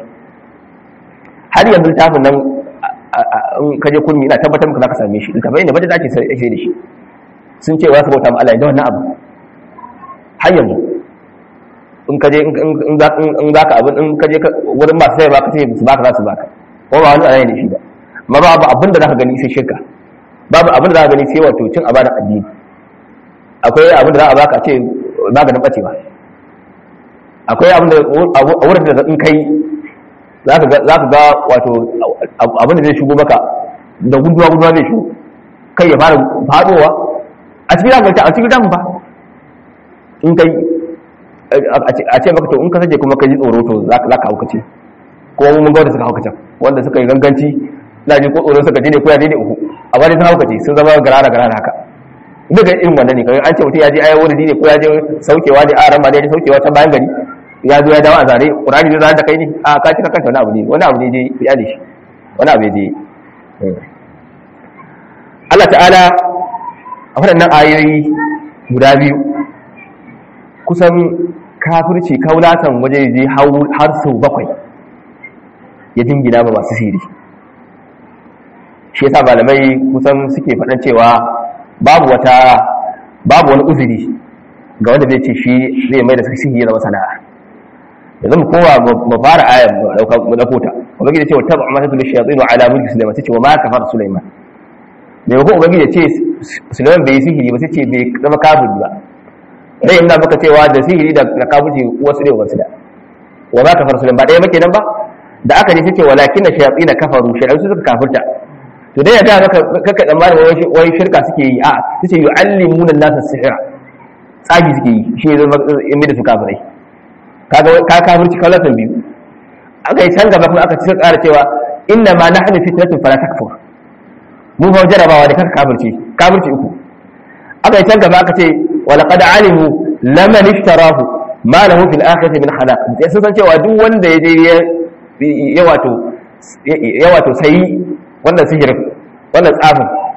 har yanzu littafin nan in ka je kurmi ina tabbatar maka zaka same shi littafai ne bada zaki sai da shi sun ce wa su bauta ma Allah da wannan abu har yanzu in ka je in za ka abin in ka je wurin masu sai ba ka ce su baka za su baka ko ba wani alayi ne shi ba amma babu abin da zaka gani sai shirka babu abin da zaka gani sai wato cin abanin addini akwai abin da za a baka ce maganin bacewa akwai abin da a wurin da in kai za ka ga wato abin da zai shigo maka da guduwa guduwa zai shigo kai ya fara fadowa a cikin damu a cikin damu ba in kai a ce maka to in ka sake kuma ka ji tsoro to za ka haukace ko mun ga wanda suka haukace wanda suka yi ganganci na ji ko tsoron suka ji ne ko ya ji ne uku a bari sun haukace sun zama garara garara haka duka irin wannan ne kawai an ce mutum ya je ayi wani ne ko ya je saukewa ne a ran ma ya je saukewa ta bayan gari ya zo ya dawo a zare qur'ani zai zare da kai ne a ka cika kanta wani abu ne wani abu ne je ya ne shi wani abu ne je Allah ta'ala a waɗannan ayoyi guda biyu kusan kafirci kaulatan waje je har sau bakwai ya jingina ba masu siri shi yasa malamai kusan suke faɗan cewa babu wata babu wani uzuri ga wanda zai ce shi zai mai da sihiri ya zama sana'a yanzu mu kowa mu fara ayar mu dauko ta ubangiji ya ce wa tabu ma tatul shayatin ala mulki sulaiman sai ce wa ma kafar sulaiman me ko ubangiji ya ce sulaiman bai sihiri ba sai ce bai zama kafir ba dai ina maka cewa da sihiri da kafirci wasu ne wasu da wa ma kafar sulaiman ba dai muke nan ba da aka je sai ce walakin shayatin kafaru shayatin su suka kafirta to dai ya ga maka kaka tsammanin wai shirka suke yi a sai yu'allimuna an-nasa sihira tsagi suke yi shi ne zama in da su kafirai kaga ka kafirci kaulatan biyu aka yi can gaba kuma aka ci ƙara cewa inna ma nahnu fitnatun fala takfur mu fa jarabawa da kaka kafirci kafirci uku aka yi can gaba aka ce wa laqad alimu laman ishtarahu ma lahu fil akhirati min khalaq sai sun san cewa duk wanda ya je ya wato ya wato sai wannan sihirin wannan tsafin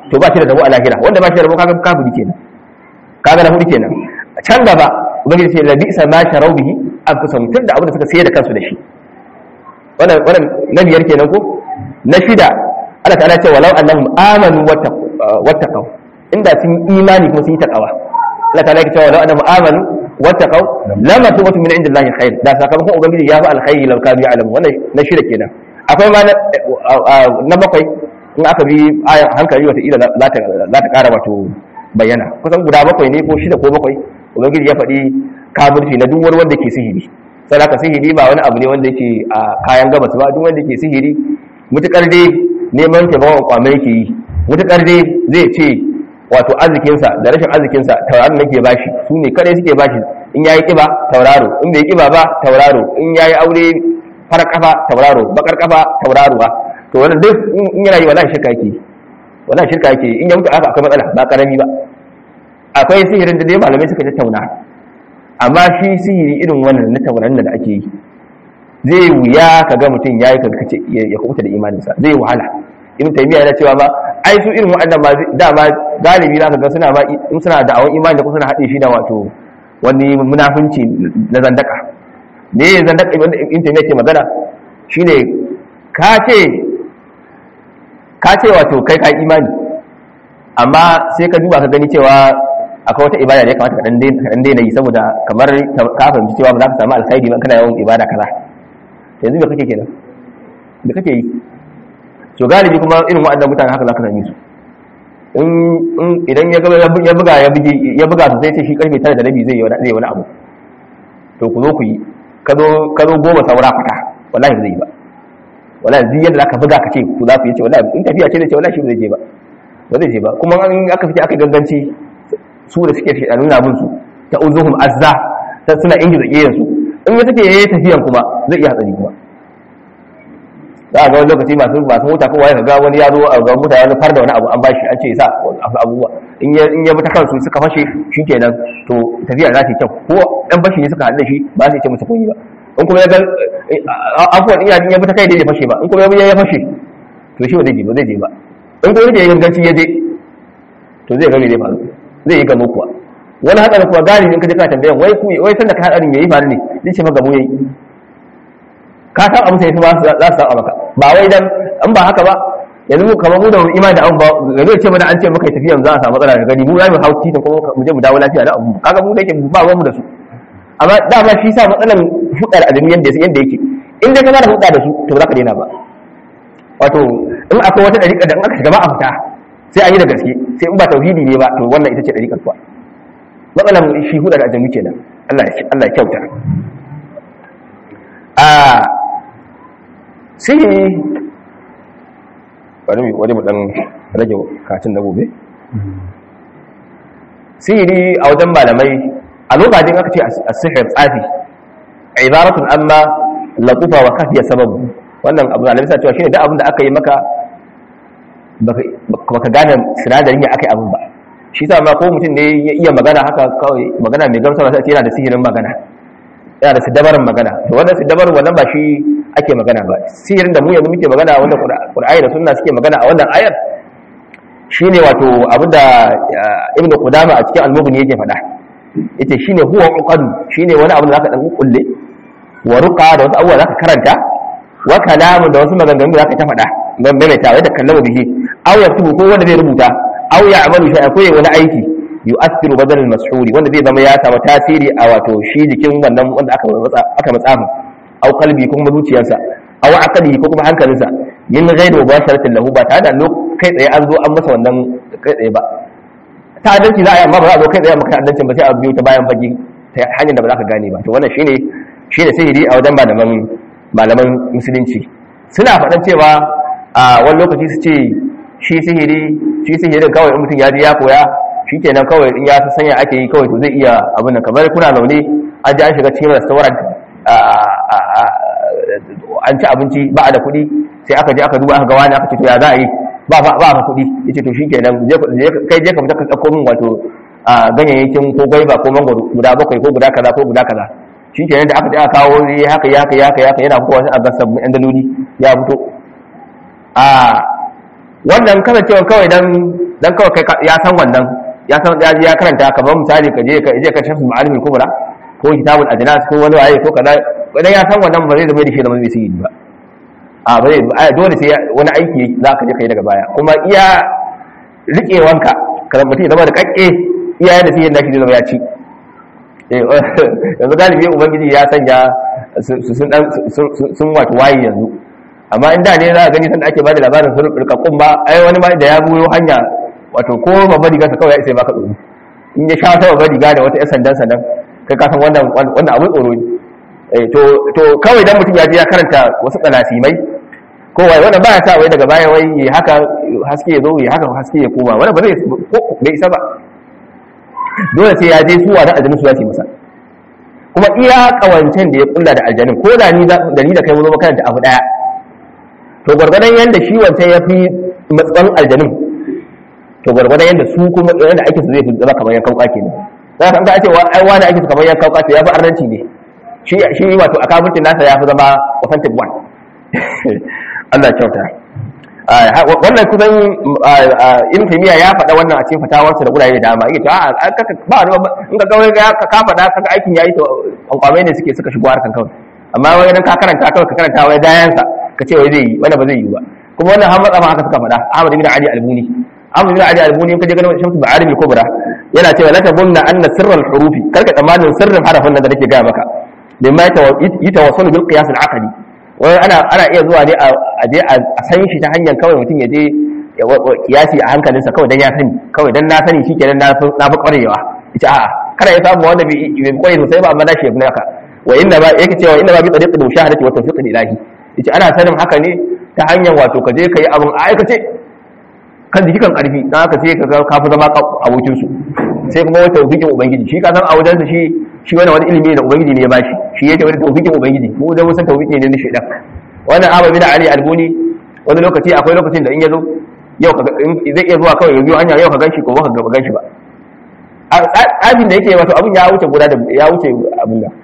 to ba shi da rabo a lahira wanda ba shi da rabo kaga kafiri kenan kaga na hudu kenan can gaba ubangiji ce labi isa ma sharau bihi an kusa mutum da abin da suka sayar da kansu da shi wannan wannan na biyar kenan ko na shida Allah ta'ala ce walau annahum amanu wattaqaw inda sun imani kuma sun yi takawa Allah ta'ala ya ce walau annahum amanu wattaqaw lama tubatu min indillahi khair da sakamakon ubangiji ya fi alkhairi law kanu ya'lamu wannan na shida kenan akwai ma na bakwai in aka bi ayan hankali wata ila za ta za ta kara wato bayyana kusan guda bakwai ne ko shida ko bakwai ubangiji ya faɗi kafirci na duk wani wanda ke sihiri sai haka sihiri ba wani abu ne wanda yake a kayan gabas ba duk wanda ke sihiri mutukar dai neman taimakon kwamai yake yi mutukar dai zai ce wato arzikinsa da rashin arzikinsa tauraro nake bashi su ne kadai suke bashi in yayi kiba tauraro in bai kiba ba tauraro in yayi aure fara kafa tauraro bakar kafa tauraruwa to wannan duk in yana yi wallahi shirka yake wallahi shirka yake in ya mutu aka akwai matsala ba karami ba akwai sihirin da dai malamai suka tattauna amma shi sihiri irin wannan na tauraron da ake yi zai wuya ka ga mutum ya yi karkace ya kubuta da imaninsa zai wahala ibn taymiya yana cewa ba ai su irin waɗannan ma dama galibi za ka ga suna ma in suna da awon imani da kuma suna haɗe shi da wato wani munafunci na zandaka me zandaka ibn taymiya ke magana shine ka ce ka ce wato kai ka imani amma sai ka duba ka gani cewa akwai wata ibada da ya kamata ka dan daina yi saboda kamar ka fahimci cewa ba za ka samu alkhairi ba kana yawan ibada kaza yanzu me kake kenan me kake yi to galibi kuma irin waɗannan mutane haka za ka same su in idan ya ya buga ya buge ya buga su sai ce shi karfe 9 da rabi zai yi zai wani abu to ku zo ku yi ka zo ka zo goma saura fata wallahi ba zai yi ba wallahi zai yadda zaka buga ka ce ku za ku yi ce wallahi in tafiya ce zai ce wallahi shi ba zai je ba ba zai je ba kuma in aka fita aka ganganci su da suke a nuna bin su ta uzuhum azza ta suna ingiza kiyayen su in ya take yayi tafiyan kuma zai iya hatsari kuma za a ga wani lokaci masu masu mota kowa ya ga wani ya zo a ga mota ya far da wani abu an bashi an ce sa abubuwa in ya in ya bi ta kansu suka fashe shikenan to tafiya za ta yi kyau ko dan bashi ne suka haɗu da shi ba su ce musu kunyi ba in kuma ya ga afuwan in ya bi ta kai da ya fashe ba in kuma ya ya fashe to shi ba zai je ba zai je ba in kuma ya ganganci ya je to zai ga me zai faru zai yi gamo kuwa wani hadarin kuwa gani in ka je ka tambayan wai ku wai sanda ka hadarin yayi faru ne zai ce maka gamo yayi ka san abu sai ba za su san maka ba wai dan in ba haka ba yanzu mu kamar mu da imani da an ba ga zai ce mana an ce maka tafiya za a samu matsala da gani mu za mu hau titin kuma mu je mu dawo lafiya da abu kaga mu da yake ba mu da su amma dama shi sa matsalan hudar adami yanda yanda yake in dai kana da hudda da su to ba za ka daina ba wato in akwai wata dariƙa da in aka shiga ba a fita sai an yi da gaske sai in ba tauhidi ne ba to wannan ita ce dariƙar kuwa matsalan shi hudar adami kenan Allah ya Allah ya kyauta a sihiri bari mu wani mu dan rage katin na gobe sihiri a wajen malamai a lokacin aka ce as-sihr tsafi ibaratun amma laqufa wa kafiya sababu wannan abu da alisa cewa shine duk abin da aka yi maka baka gane sinadarin ya aka yi abin ba shi sa ma ko mutum ne ya iya magana haka kawai magana mai gamsarwa sai yana da sihirin magana yana da sidabarin magana to wannan sidabarin wannan ba shi ake magana ba sihirin da mu yanzu muke magana wanda qur'ani da sunna suke magana a wannan ayar shine wato abinda ibnu qudama a cikin al-mughni yake faɗa yace shine huwa uqad shine wani abu da zaka dan kulle wa ruqa da wasu abubuwa zaka karanta wa kalamu da wasu maganganu da zaka ta faɗa ban maimaita wai da kallama bihi aw yaktubu ko wanda zai rubuta aw ya'malu shay'an ko wani aiki yu'athiru badal al-mashhuri wanda zai zama ya samu tasiri a wato shi jikin wannan wanda aka matsa aka matsafa aw qalbi ko kuma zuciyarsa aw aqli ko kuma hankalinsa min ghairi mubasharatin lahu ba tare da kai tsaye an zo an masa wannan kai tsaye ba ta adalci za a yi amma ba za a zo kai tsaye maka adalcin ba sai a biyo ta bayan fage ta hanyar da ba za ka gane ba to wannan shine shine sihiri a wajen malaman malaman musulunci suna faɗan cewa a wani lokaci su ce shi sihiri shi sihirin kawai in mutum ya ji ya koya shi kenan kawai in ya san sanya ake yi kawai to zai iya abin nan kamar kuna zaune an ji an shiga cikin restaurant an ci abinci ba a da kuɗi sai aka je aka duba aka ga wani aka ce to ya za a yi ba ba ba kuɗi yace to shikenan kai je ka fita ka tsako min wato ganyayyakin ko gwaiba ko mangwaro guda bakwai ko guda kaza ko guda kaza shikenan da aka je aka kawo ya haka ya haka ya haka ya haka yana fitowa sai a ga sabbin yan daloli ya fito a wannan kasancewa kawai dan dan kawai kai ya san wannan ya san ya ya karanta kamar misali ka je ka je ka shafi ma'alimin kubra ko kitabul ajnas ko wani waye ko kaza idan ya san wannan ba zai zama da shi da mai sihiri ba a ba zai dole sai wani aiki za ka je kai daga baya kuma iya riƙewanka kada mutum ya zama da kakke iya da sihirin da shi zama ya ci yanzu galibi ubangiji ya sanya sun wato waye yanzu amma in da ne za a gani sanda ake bada labarin sun rikakkun ba ai wani ma da ya buyo hanya wato ko babbar riga kawai ya isa baka tsoro in ya sha ta babbar riga da wata 'yan sandan sandan kai ka san wannan wannan abin tsoro ne to to kawai dan mutum ya je ya karanta wasu tsalasimai ko wai wannan ba ya sa wai daga baya wai ya haka haske ya zo ya haka haske ya koma wannan ba zai bai isa ba dole sai ya je su wa da aljanu su ya ce masa kuma iya kawancen da ya kulla da aljanin ko da ni da ni da kai mu zo makaranta abu daya to gwargwadon yanda shi wancan ya fi matsan aljanin to gwargwadon yanda su kuma yanda ake su zai fi zama kamar yankan kwake ne za ka ga ce ai wani ake su kamar yankan kwake ya fi arnanci ne shi shi wato akabuntin nasa ya fi zama authentic one Allah kyauta wannan kusan in tamiya ya faɗa wannan a cikin fatawarsa da gurare da dama yake to ba wani in ka kawai ka ka faɗa kaga aikin yayi to kwankwamai ne suke suka shigo harkan kawai amma wai dan ka karanta kawai ka karanta wai dayansa ka ce wai zai yi wanda ba zai yi ba kuma wannan har matsa ma haka suka faɗa Ahmad bin Ali Albuni Ahmad bin Ali Albuni in ka je ganin Shamsu Ba'alim Kubra yana cewa la tabunna anna sirral hurufi karka tsammanin sirrin harafin nan da nake gaya maka bimma yatawassalu bil qiyas al aqli wai ana ana iya zuwa ne a je a san shi ta hanyar kawai mutum ya je kiyasi a hankalinsa kawai dan ya sani kawai dan na sani shikenan na fi na fi kwarewa ita a'a kada ya samu wanda bai kware sosai ba amma na shi haka wa inna ba yake cewa inna ba bi tariqil mushahadati wa tawfiq ilahi ita ana sanin haka ne ta hanyar wato ka je ka yi abin a aikace kan jiki kan karfi dan haka sai ka ga ka fi zama abokin su sai kuma wata tawfiqin ubangiji shi ka san a wajen shi shi wani wani ilimi da ubangiji ne ya bashi shi yake wani tawfiqin ubangiji mu da musan tawfiqi ne na shedan wannan Ahmad bin Ali Albuni wani lokaci akwai lokacin da in yazo yau ka zai iya zuwa kawai ya biyo hanya yau ka ganshi ko ba ka ga ganshi ba abin da yake wato abin ya wuce guda da ya wuce abin da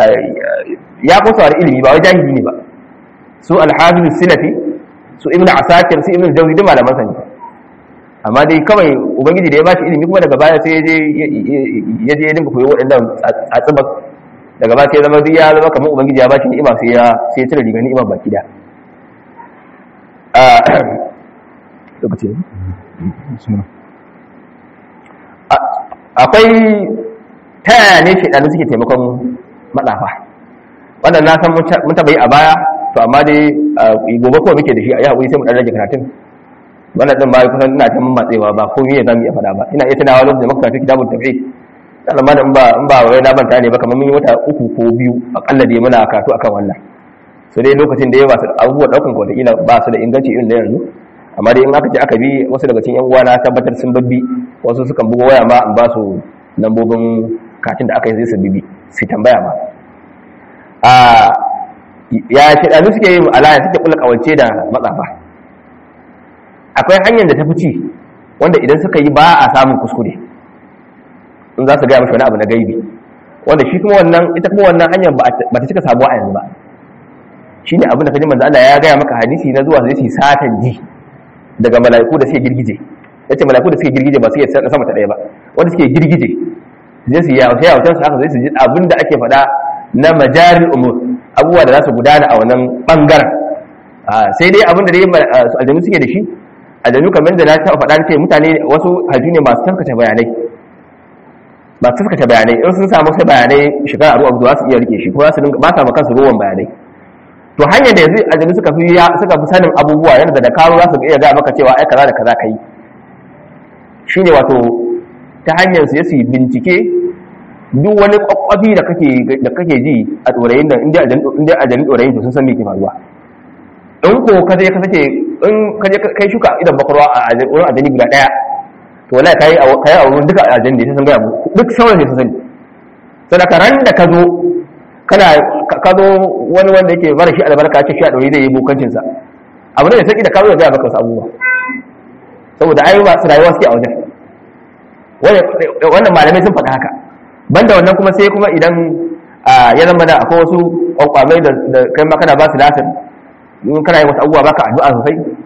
ya kusa da ilimi ba wai jahili ne ba su al-hafiz silafi su ibn asakir su ibn jawzi duk malaman sa ne amma dai kawai ubangiji da ya bashi ilimi kuma daga baya sai ya je ya dinga koyo waɗannan tsatsibar daga baya sai zama duk ya zama kamar ubangiji ya bashi ni'ima sai ya sai ya cire riga ni'ima baki da lokaci akwai ta yaya ne shaidanu suke taimakon matsafa wannan na san mun taɓa yi a baya to amma dai gobe kawai muke da shi a yi haƙuri sai mu ɗan rage karatun wannan ɗin ba kusan ina ta matsewa ba ko me za mu iya faɗa ba ina iya tunawa lokacin da muka karatu kitabun tafsir sannan ma da in ba in ba wai na banta ne ba kamar mun yi wata uku ko biyu akalla dai muna karatu akan wannan so dai lokacin da ya ba su abubuwa ɗaukan kwata ila ba su da inganci irin da yanzu amma dai in aka je aka bi wasu daga cikin yan uwa na tabbatar sun babbi wasu sukan bugo waya ma in ba su lambobin katin da aka yi zai su bibi su tambaya ma a ya shaɗanu suke yin alaya suke kula kawance da matsafa akwai hanyar da ta fi ci wanda idan suka yi ba a samun kuskure in za su gaya mashi wani abu na gaibi wanda shi kuma wannan ita kuma wannan hanyar ba ta cika sabuwa a yanzu ba shi ne abin da kaji manzo Allah ya gaya maka hadisi na zuwa zai su satan ji daga mala'iku da suke girgije yace mala'iku da suke girgije ba su iya sama ta ɗaya ba wanda suke girgije zai su yawo yawo su haka zai su ji abin da ake faɗa na majaril umur abubuwa da za su gudana a wannan bangaren sai dai abin da dai aljanu suke da shi aljanu kamar da na taɓa faɗa ce mutane wasu hajju ne masu tafkace bayanai ba su tafkace bayanai in sun samu sai bayanai shekara aru abu za su iya rike shi ko za su ba sa kansu ruwan bayanai to hanyar da yanzu aljanu suka fi suka fi sanin abubuwa yadda da karo za su iya ga maka cewa ai kaza da kaza kai shine wato ta hanyar su yi bincike duk wani kwakwafi da kake da kake ji a dorayin nan inda inda aljanu dorayin to sun san me ke faruwa in ko ka je ka sake in ka je kai shuka idan bakarwa a wurin aljani guda daya to wallahi kai a kai a wurin duka aljani da sun ga duk sauran ne sun sani sadaka ran da ka zo kana ka zo wani wanda yake mara shi albarka ce shi a ɗauri zai yi bokancin sa abu ne da sai da ka zo da gaya maka wasu abubuwa saboda ai ba su rayuwa suke a wajen wannan malamai sun faɗa haka banda wannan kuma sai kuma idan ya zama da akwai wasu kwakwamai da kai ma kana ba su lasir in kana yi wasu abubuwa baka addu'a sosai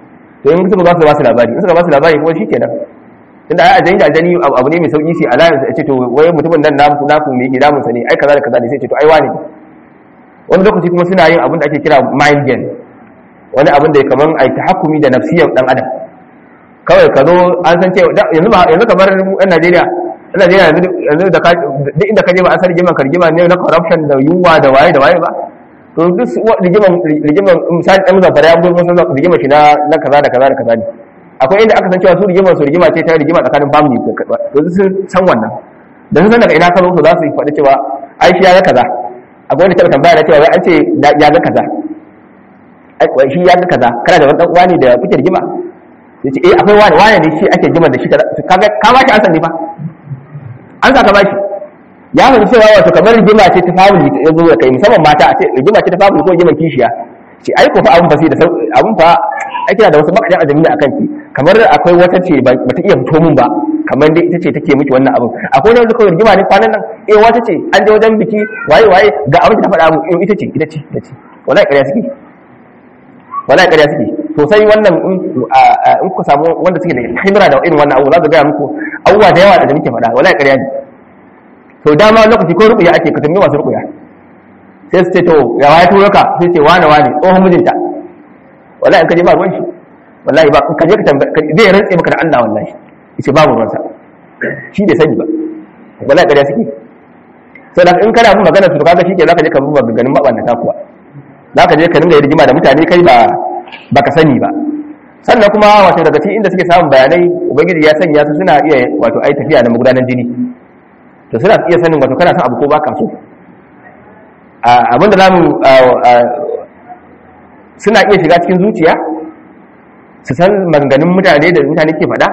to in suka ba su ba su labari in suka ba su labari kuma shikenan tunda ai ajani da ajani abu ne mai sauki sai alliance ce to wai mutumin nan naku naku me yake damun sa ne ai kaza da kaza ne sai ce to ai wani wani lokaci kuma suna yin abin da ake kira mind game wani abin da kaman ai tahakkumi da nafsiyar dan adam kawai ka zo an san cewa yanzu ba yanzu kamar yan Najeriya yan Najeriya yanzu da duk inda ka je ba an san rigima rigima ne na corruption da yunwa da waye da waye ba to duk rigiman rigiman misali dan zafara ya gurbin san rigima shi na na kaza da kaza da kaza ne akwai inda aka san cewa su rigima su rigima ce ta rigima tsakanin family to sun san wannan da sun san daga ina ka zo za su faɗi cewa ai shi ya ga kaza akwai wanda taɓa tambaya na cewa wai an ce ya ga kaza ai shi ya ga kaza kana da wani dan uwa ne da kuke rigima sai ce eh akwai wani wani ne shi ake rigima da shi kaza kaga ka ba shi an san ne fa an sa ka ba shi ya fahimci cewa wato kamar rigima ce ta family ta zo da kai musamman mata a ce rigima ce ta family ko rigimar kishiya ce ai ko fa abun fa sai da abun fa ake da wasu makajan ajami da akan ki kamar akwai wata ce ba ta iya fito mun ba kamar dai ita ce take miki wannan abun akwai wani kawai rigima ne kwanan nan eh wata ce an je wajen biki waye waye ga abin da ta faɗa mu eh ita ce ita ce ita ce wallahi ƙarya suke wallahi ƙarya suke to sai wannan in ku samu wanda suke da himra da irin wannan abu za su gaya muku abubuwa da yawa da muke faɗa wallahi ƙarya ne to dama lokaci ko rukuya ake ka tambaye masu rukuya sai su ce to ya waye turo ka sai ce wane wane tsohon mijinta wallahi in ka je ba ruwan shi wallahi ba ka je ka tambaye zai rantse maka da Allah wallahi yace babu ruwansa shi bai sani ba wallahi ƙarya suke sai in kana bin magana su to kaga shike zaka je ka bi maganganun mabannata kuwa zaka je ka dinga rigima da mutane kai ba baka sani ba sannan kuma wato daga cikin inda suke samun bayanai ubangiji ya sanya su suna iya wato ai tafiya da magudanar jini to suna iya sanin wato kana son abu ko baka so abinda zamu suna iya shiga cikin zuciya su san maganganun mutane da mutane ke faɗa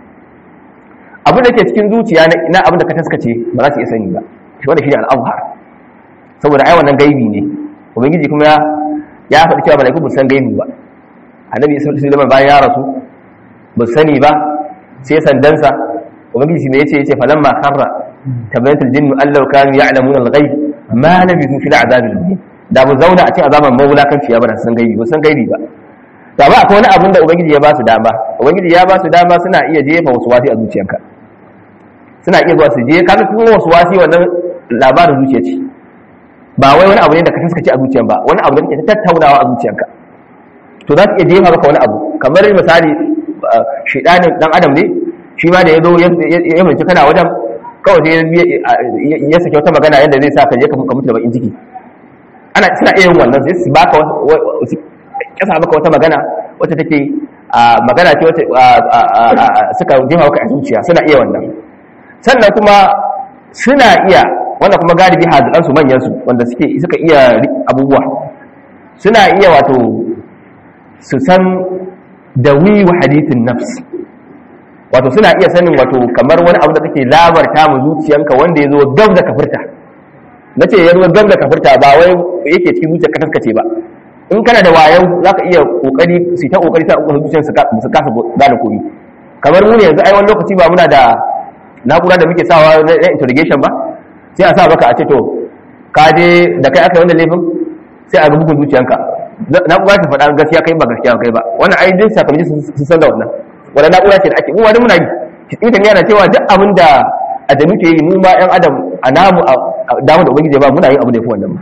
abin da ke cikin zuciya na abin da ka taskace ba za su iya sani ba shi wanda shi ne al'abhar saboda ai wannan gaibi ne ubangiji kuma ya ya faɗi cewa malaiku ba san gaibi ba annabi sallallahu alaihi wasallam bayan ya rasu ba sani ba sai sandansa ubangiji me yace yace falamma kharra tabayyatul jinnu allau kanu ya'lamuna al-ghaib ma labithu fil azab al-muhin da bu zauna a cikin azaban mawulakanci ya bada san gaibi ba san gaibi ba da ba akwai wani abin da ubangiji ya ba su dama ubangiji ya ba su dama suna iya jefa wasu wasi a zuciyanka suna iya zuwa su je kaga kuma wasu wasi wannan labarin zuciya ce ba wai wani abu ne da ka taskace a zuciyan ba wani abu da kake tattaunawa a zuciyanka to za su iya jefa maka wani abu kamar misali shedanin dan adam ne shi ma da ya zo ya mulki kana wajen kawai sai ya sake wata magana yadda zai sa ka je ka mutu da bakin ciki ana suna iya yin wannan sai su baka kasa maka wata magana wacce take magana ce wacce suka jefa maka a zuciya suna iya wannan sannan kuma suna iya wanda kuma galibi hazikansu manyansu wanda suke suka iya abubuwa suna iya wato su san da wiwa hadithin nafs wato suna iya sanin wato kamar wani abu da take labarta mu zuciyanka wanda ya zo gab da kafirta na ce ya zo gab da kafirta ba wai yake cikin zuciyar ka taskace ba in kana da wayo za ka iya kokari su ta kokari ta kokari zuciyar su kasa gane komi kamar mu ne yanzu ai wani lokaci ba muna da na'ura da muke sawa na interrogation ba sai a sa maka a ce to ka je da kai aka yi wannan laifin sai a ga bugun zuciyanka na'ura ta faɗa gaskiya kai ba gaskiya kai ba wannan ai duk sakamakon sun san da wannan wannan na'ura ce da ake mu wani muna yi ita ne yana cewa duk abin da adamu ke yi mu ma yan adam a namu a damu da ubangiji ba muna yin abu da yafi wannan ba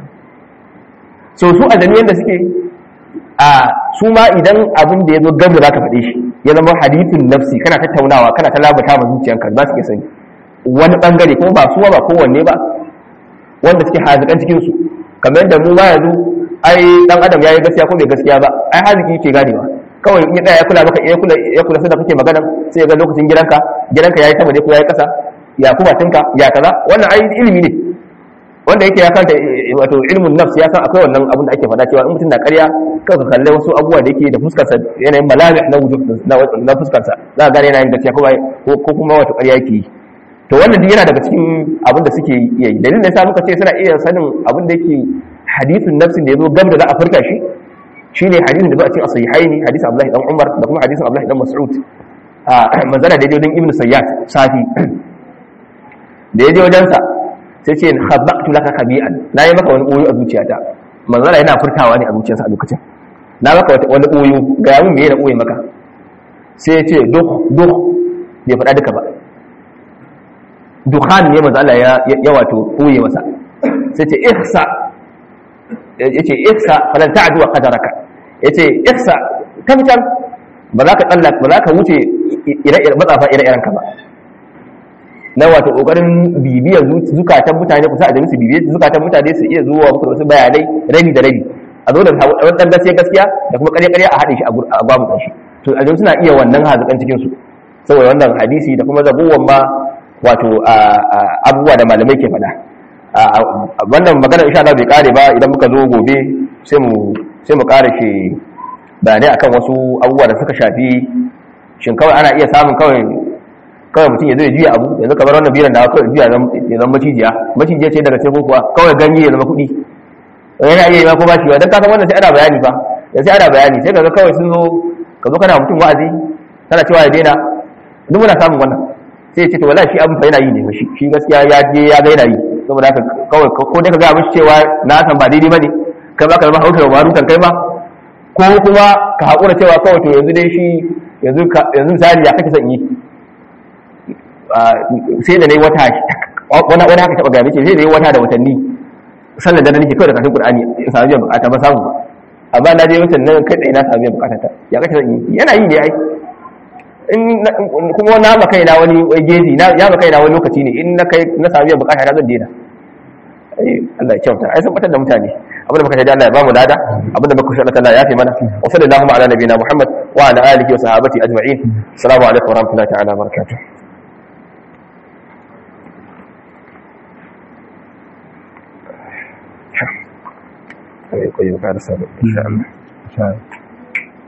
so su adamu yanda suke a su ma idan abin da ya zo gab da zaka faɗe shi ya zama hadithun nafsi kana tattaunawa kana ta labata ma zuciyanka za su iya sani wani bangare kuma ba suwa ba kowanne ba wanda suke hazikan cikin su kamar yadda mu ma yanzu ai dan adam yayi gaskiya ko bai gaskiya ba ai haziki yake ganewa kawai in ya tsaya ya kula maka ya kula ya kula da kake magana sai ya ga lokacin gidanka gidanka yayi sama ne ko yayi kasa ya kuma tinka ya kaza wannan ai ilimi ne wanda yake ya kanta wato ilmun nafs ya san akwai wannan abin da ake faɗa cewa in mutum na ƙarya kawai ka kalle wasu abubuwa da yake da fuskar sa yanayin malami na wujud na fuskar sa za ka gane yana yin gaskiya ko kuma wato ƙarya yake yi to wannan duk yana daga cikin abin da suke iya yi dalilin da yasa muka ce suna iya sanin abin da yake hadisin nafsin da ya zo gab da za a furta shi shine hadisin da zo a cikin sahihaini hadisin Abdullahi dan Umar da kuma hadisin Abdullahi dan Mas'ud a manzala da wajen Ibn Sayyad safi da yaje wajen sa sai ce khabaqtu laka khabi'an na yi maka wani koyo a zuciyata manzala yana furtawa ne a zuciyarsa a lokacin na maka wani koyo ga yamin me yana koyi maka sai ya ce duk duk bai faɗa duka ba dukhan ne manzo Allah ya ya wato koye masa sai ce ihsa yace ihsa falan ta'du wa qadaraka yace ihsa kamtan ba za ka tsallaka ba za ka wuce ire-ire matsafa ire-iren ka ba na wato kokarin bibiyar zukatan mutane kusa a jami'su bibiyar zukatan mutane su iya zuwa muku da wasu bayanai rabi da rabi a zo da wani dan gaskiya gaskiya da kuma ƙarya-ƙarya a haɗe shi a babu shi to a suna iya wannan hazukan cikin su saboda wannan hadisi da kuma zabuwan ma wato abubuwa da malamai ke faɗa wannan magana insha Allah bai kare ba idan muka zo gobe sai mu sai mu kare shi bayanai akan wasu abubuwa da suka shafi shin kawai ana iya samun kawai kawai mutum ya zo ya juya abu yanzu kamar wannan biran da kawai juya ya zama macijiya macijiya ce daga sai kuwa kawai ganye ya zama kuɗi yana iya yi ma ko ba shi ba don kasan wannan sai ana bayani fa yanzu sai ana bayani sai kaga kawai sun zo ka zo kana mutum wa'azi kana cewa ya daina duk muna samun wannan sai ya ce to wallahi shi abin fa yana yi ne shi shi gaskiya ya je ya ga yana yi saboda haka kawai ko dai ka ga mishi cewa na san ba daidai bane kai ba ka zama hauka ba rutan kai ma ko kuma ka haƙura cewa kawai to yanzu dai shi yanzu yanzu misali ya kake son yi sai da nayi wata wani wani haka taba ga mace sai da nayi wata da watanni sallar da nake kawai da kafin qur'ani in samu biyan bukata ba samu amma na je mutum nan kai tsaye na samu biyan bukata ta ya kake son yi yana yi ne ai in kuma na ma kaina wani geji na ya ma kaina wani lokaci ne in na kai na samu biyan bukata ta zan daina Allah ya kyauta ai san batar da mutane abinda muka shaida Allah ya bamu lada abinda muka shaida Allah ya fi mana wa sallallahu ala nabiyina Muhammad wa ala alihi wa sahabati ajma'in assalamu alaikum wa rahmatullahi ta'ala wa barakatuh akwai ƙwayo ƙarasa da insha Allah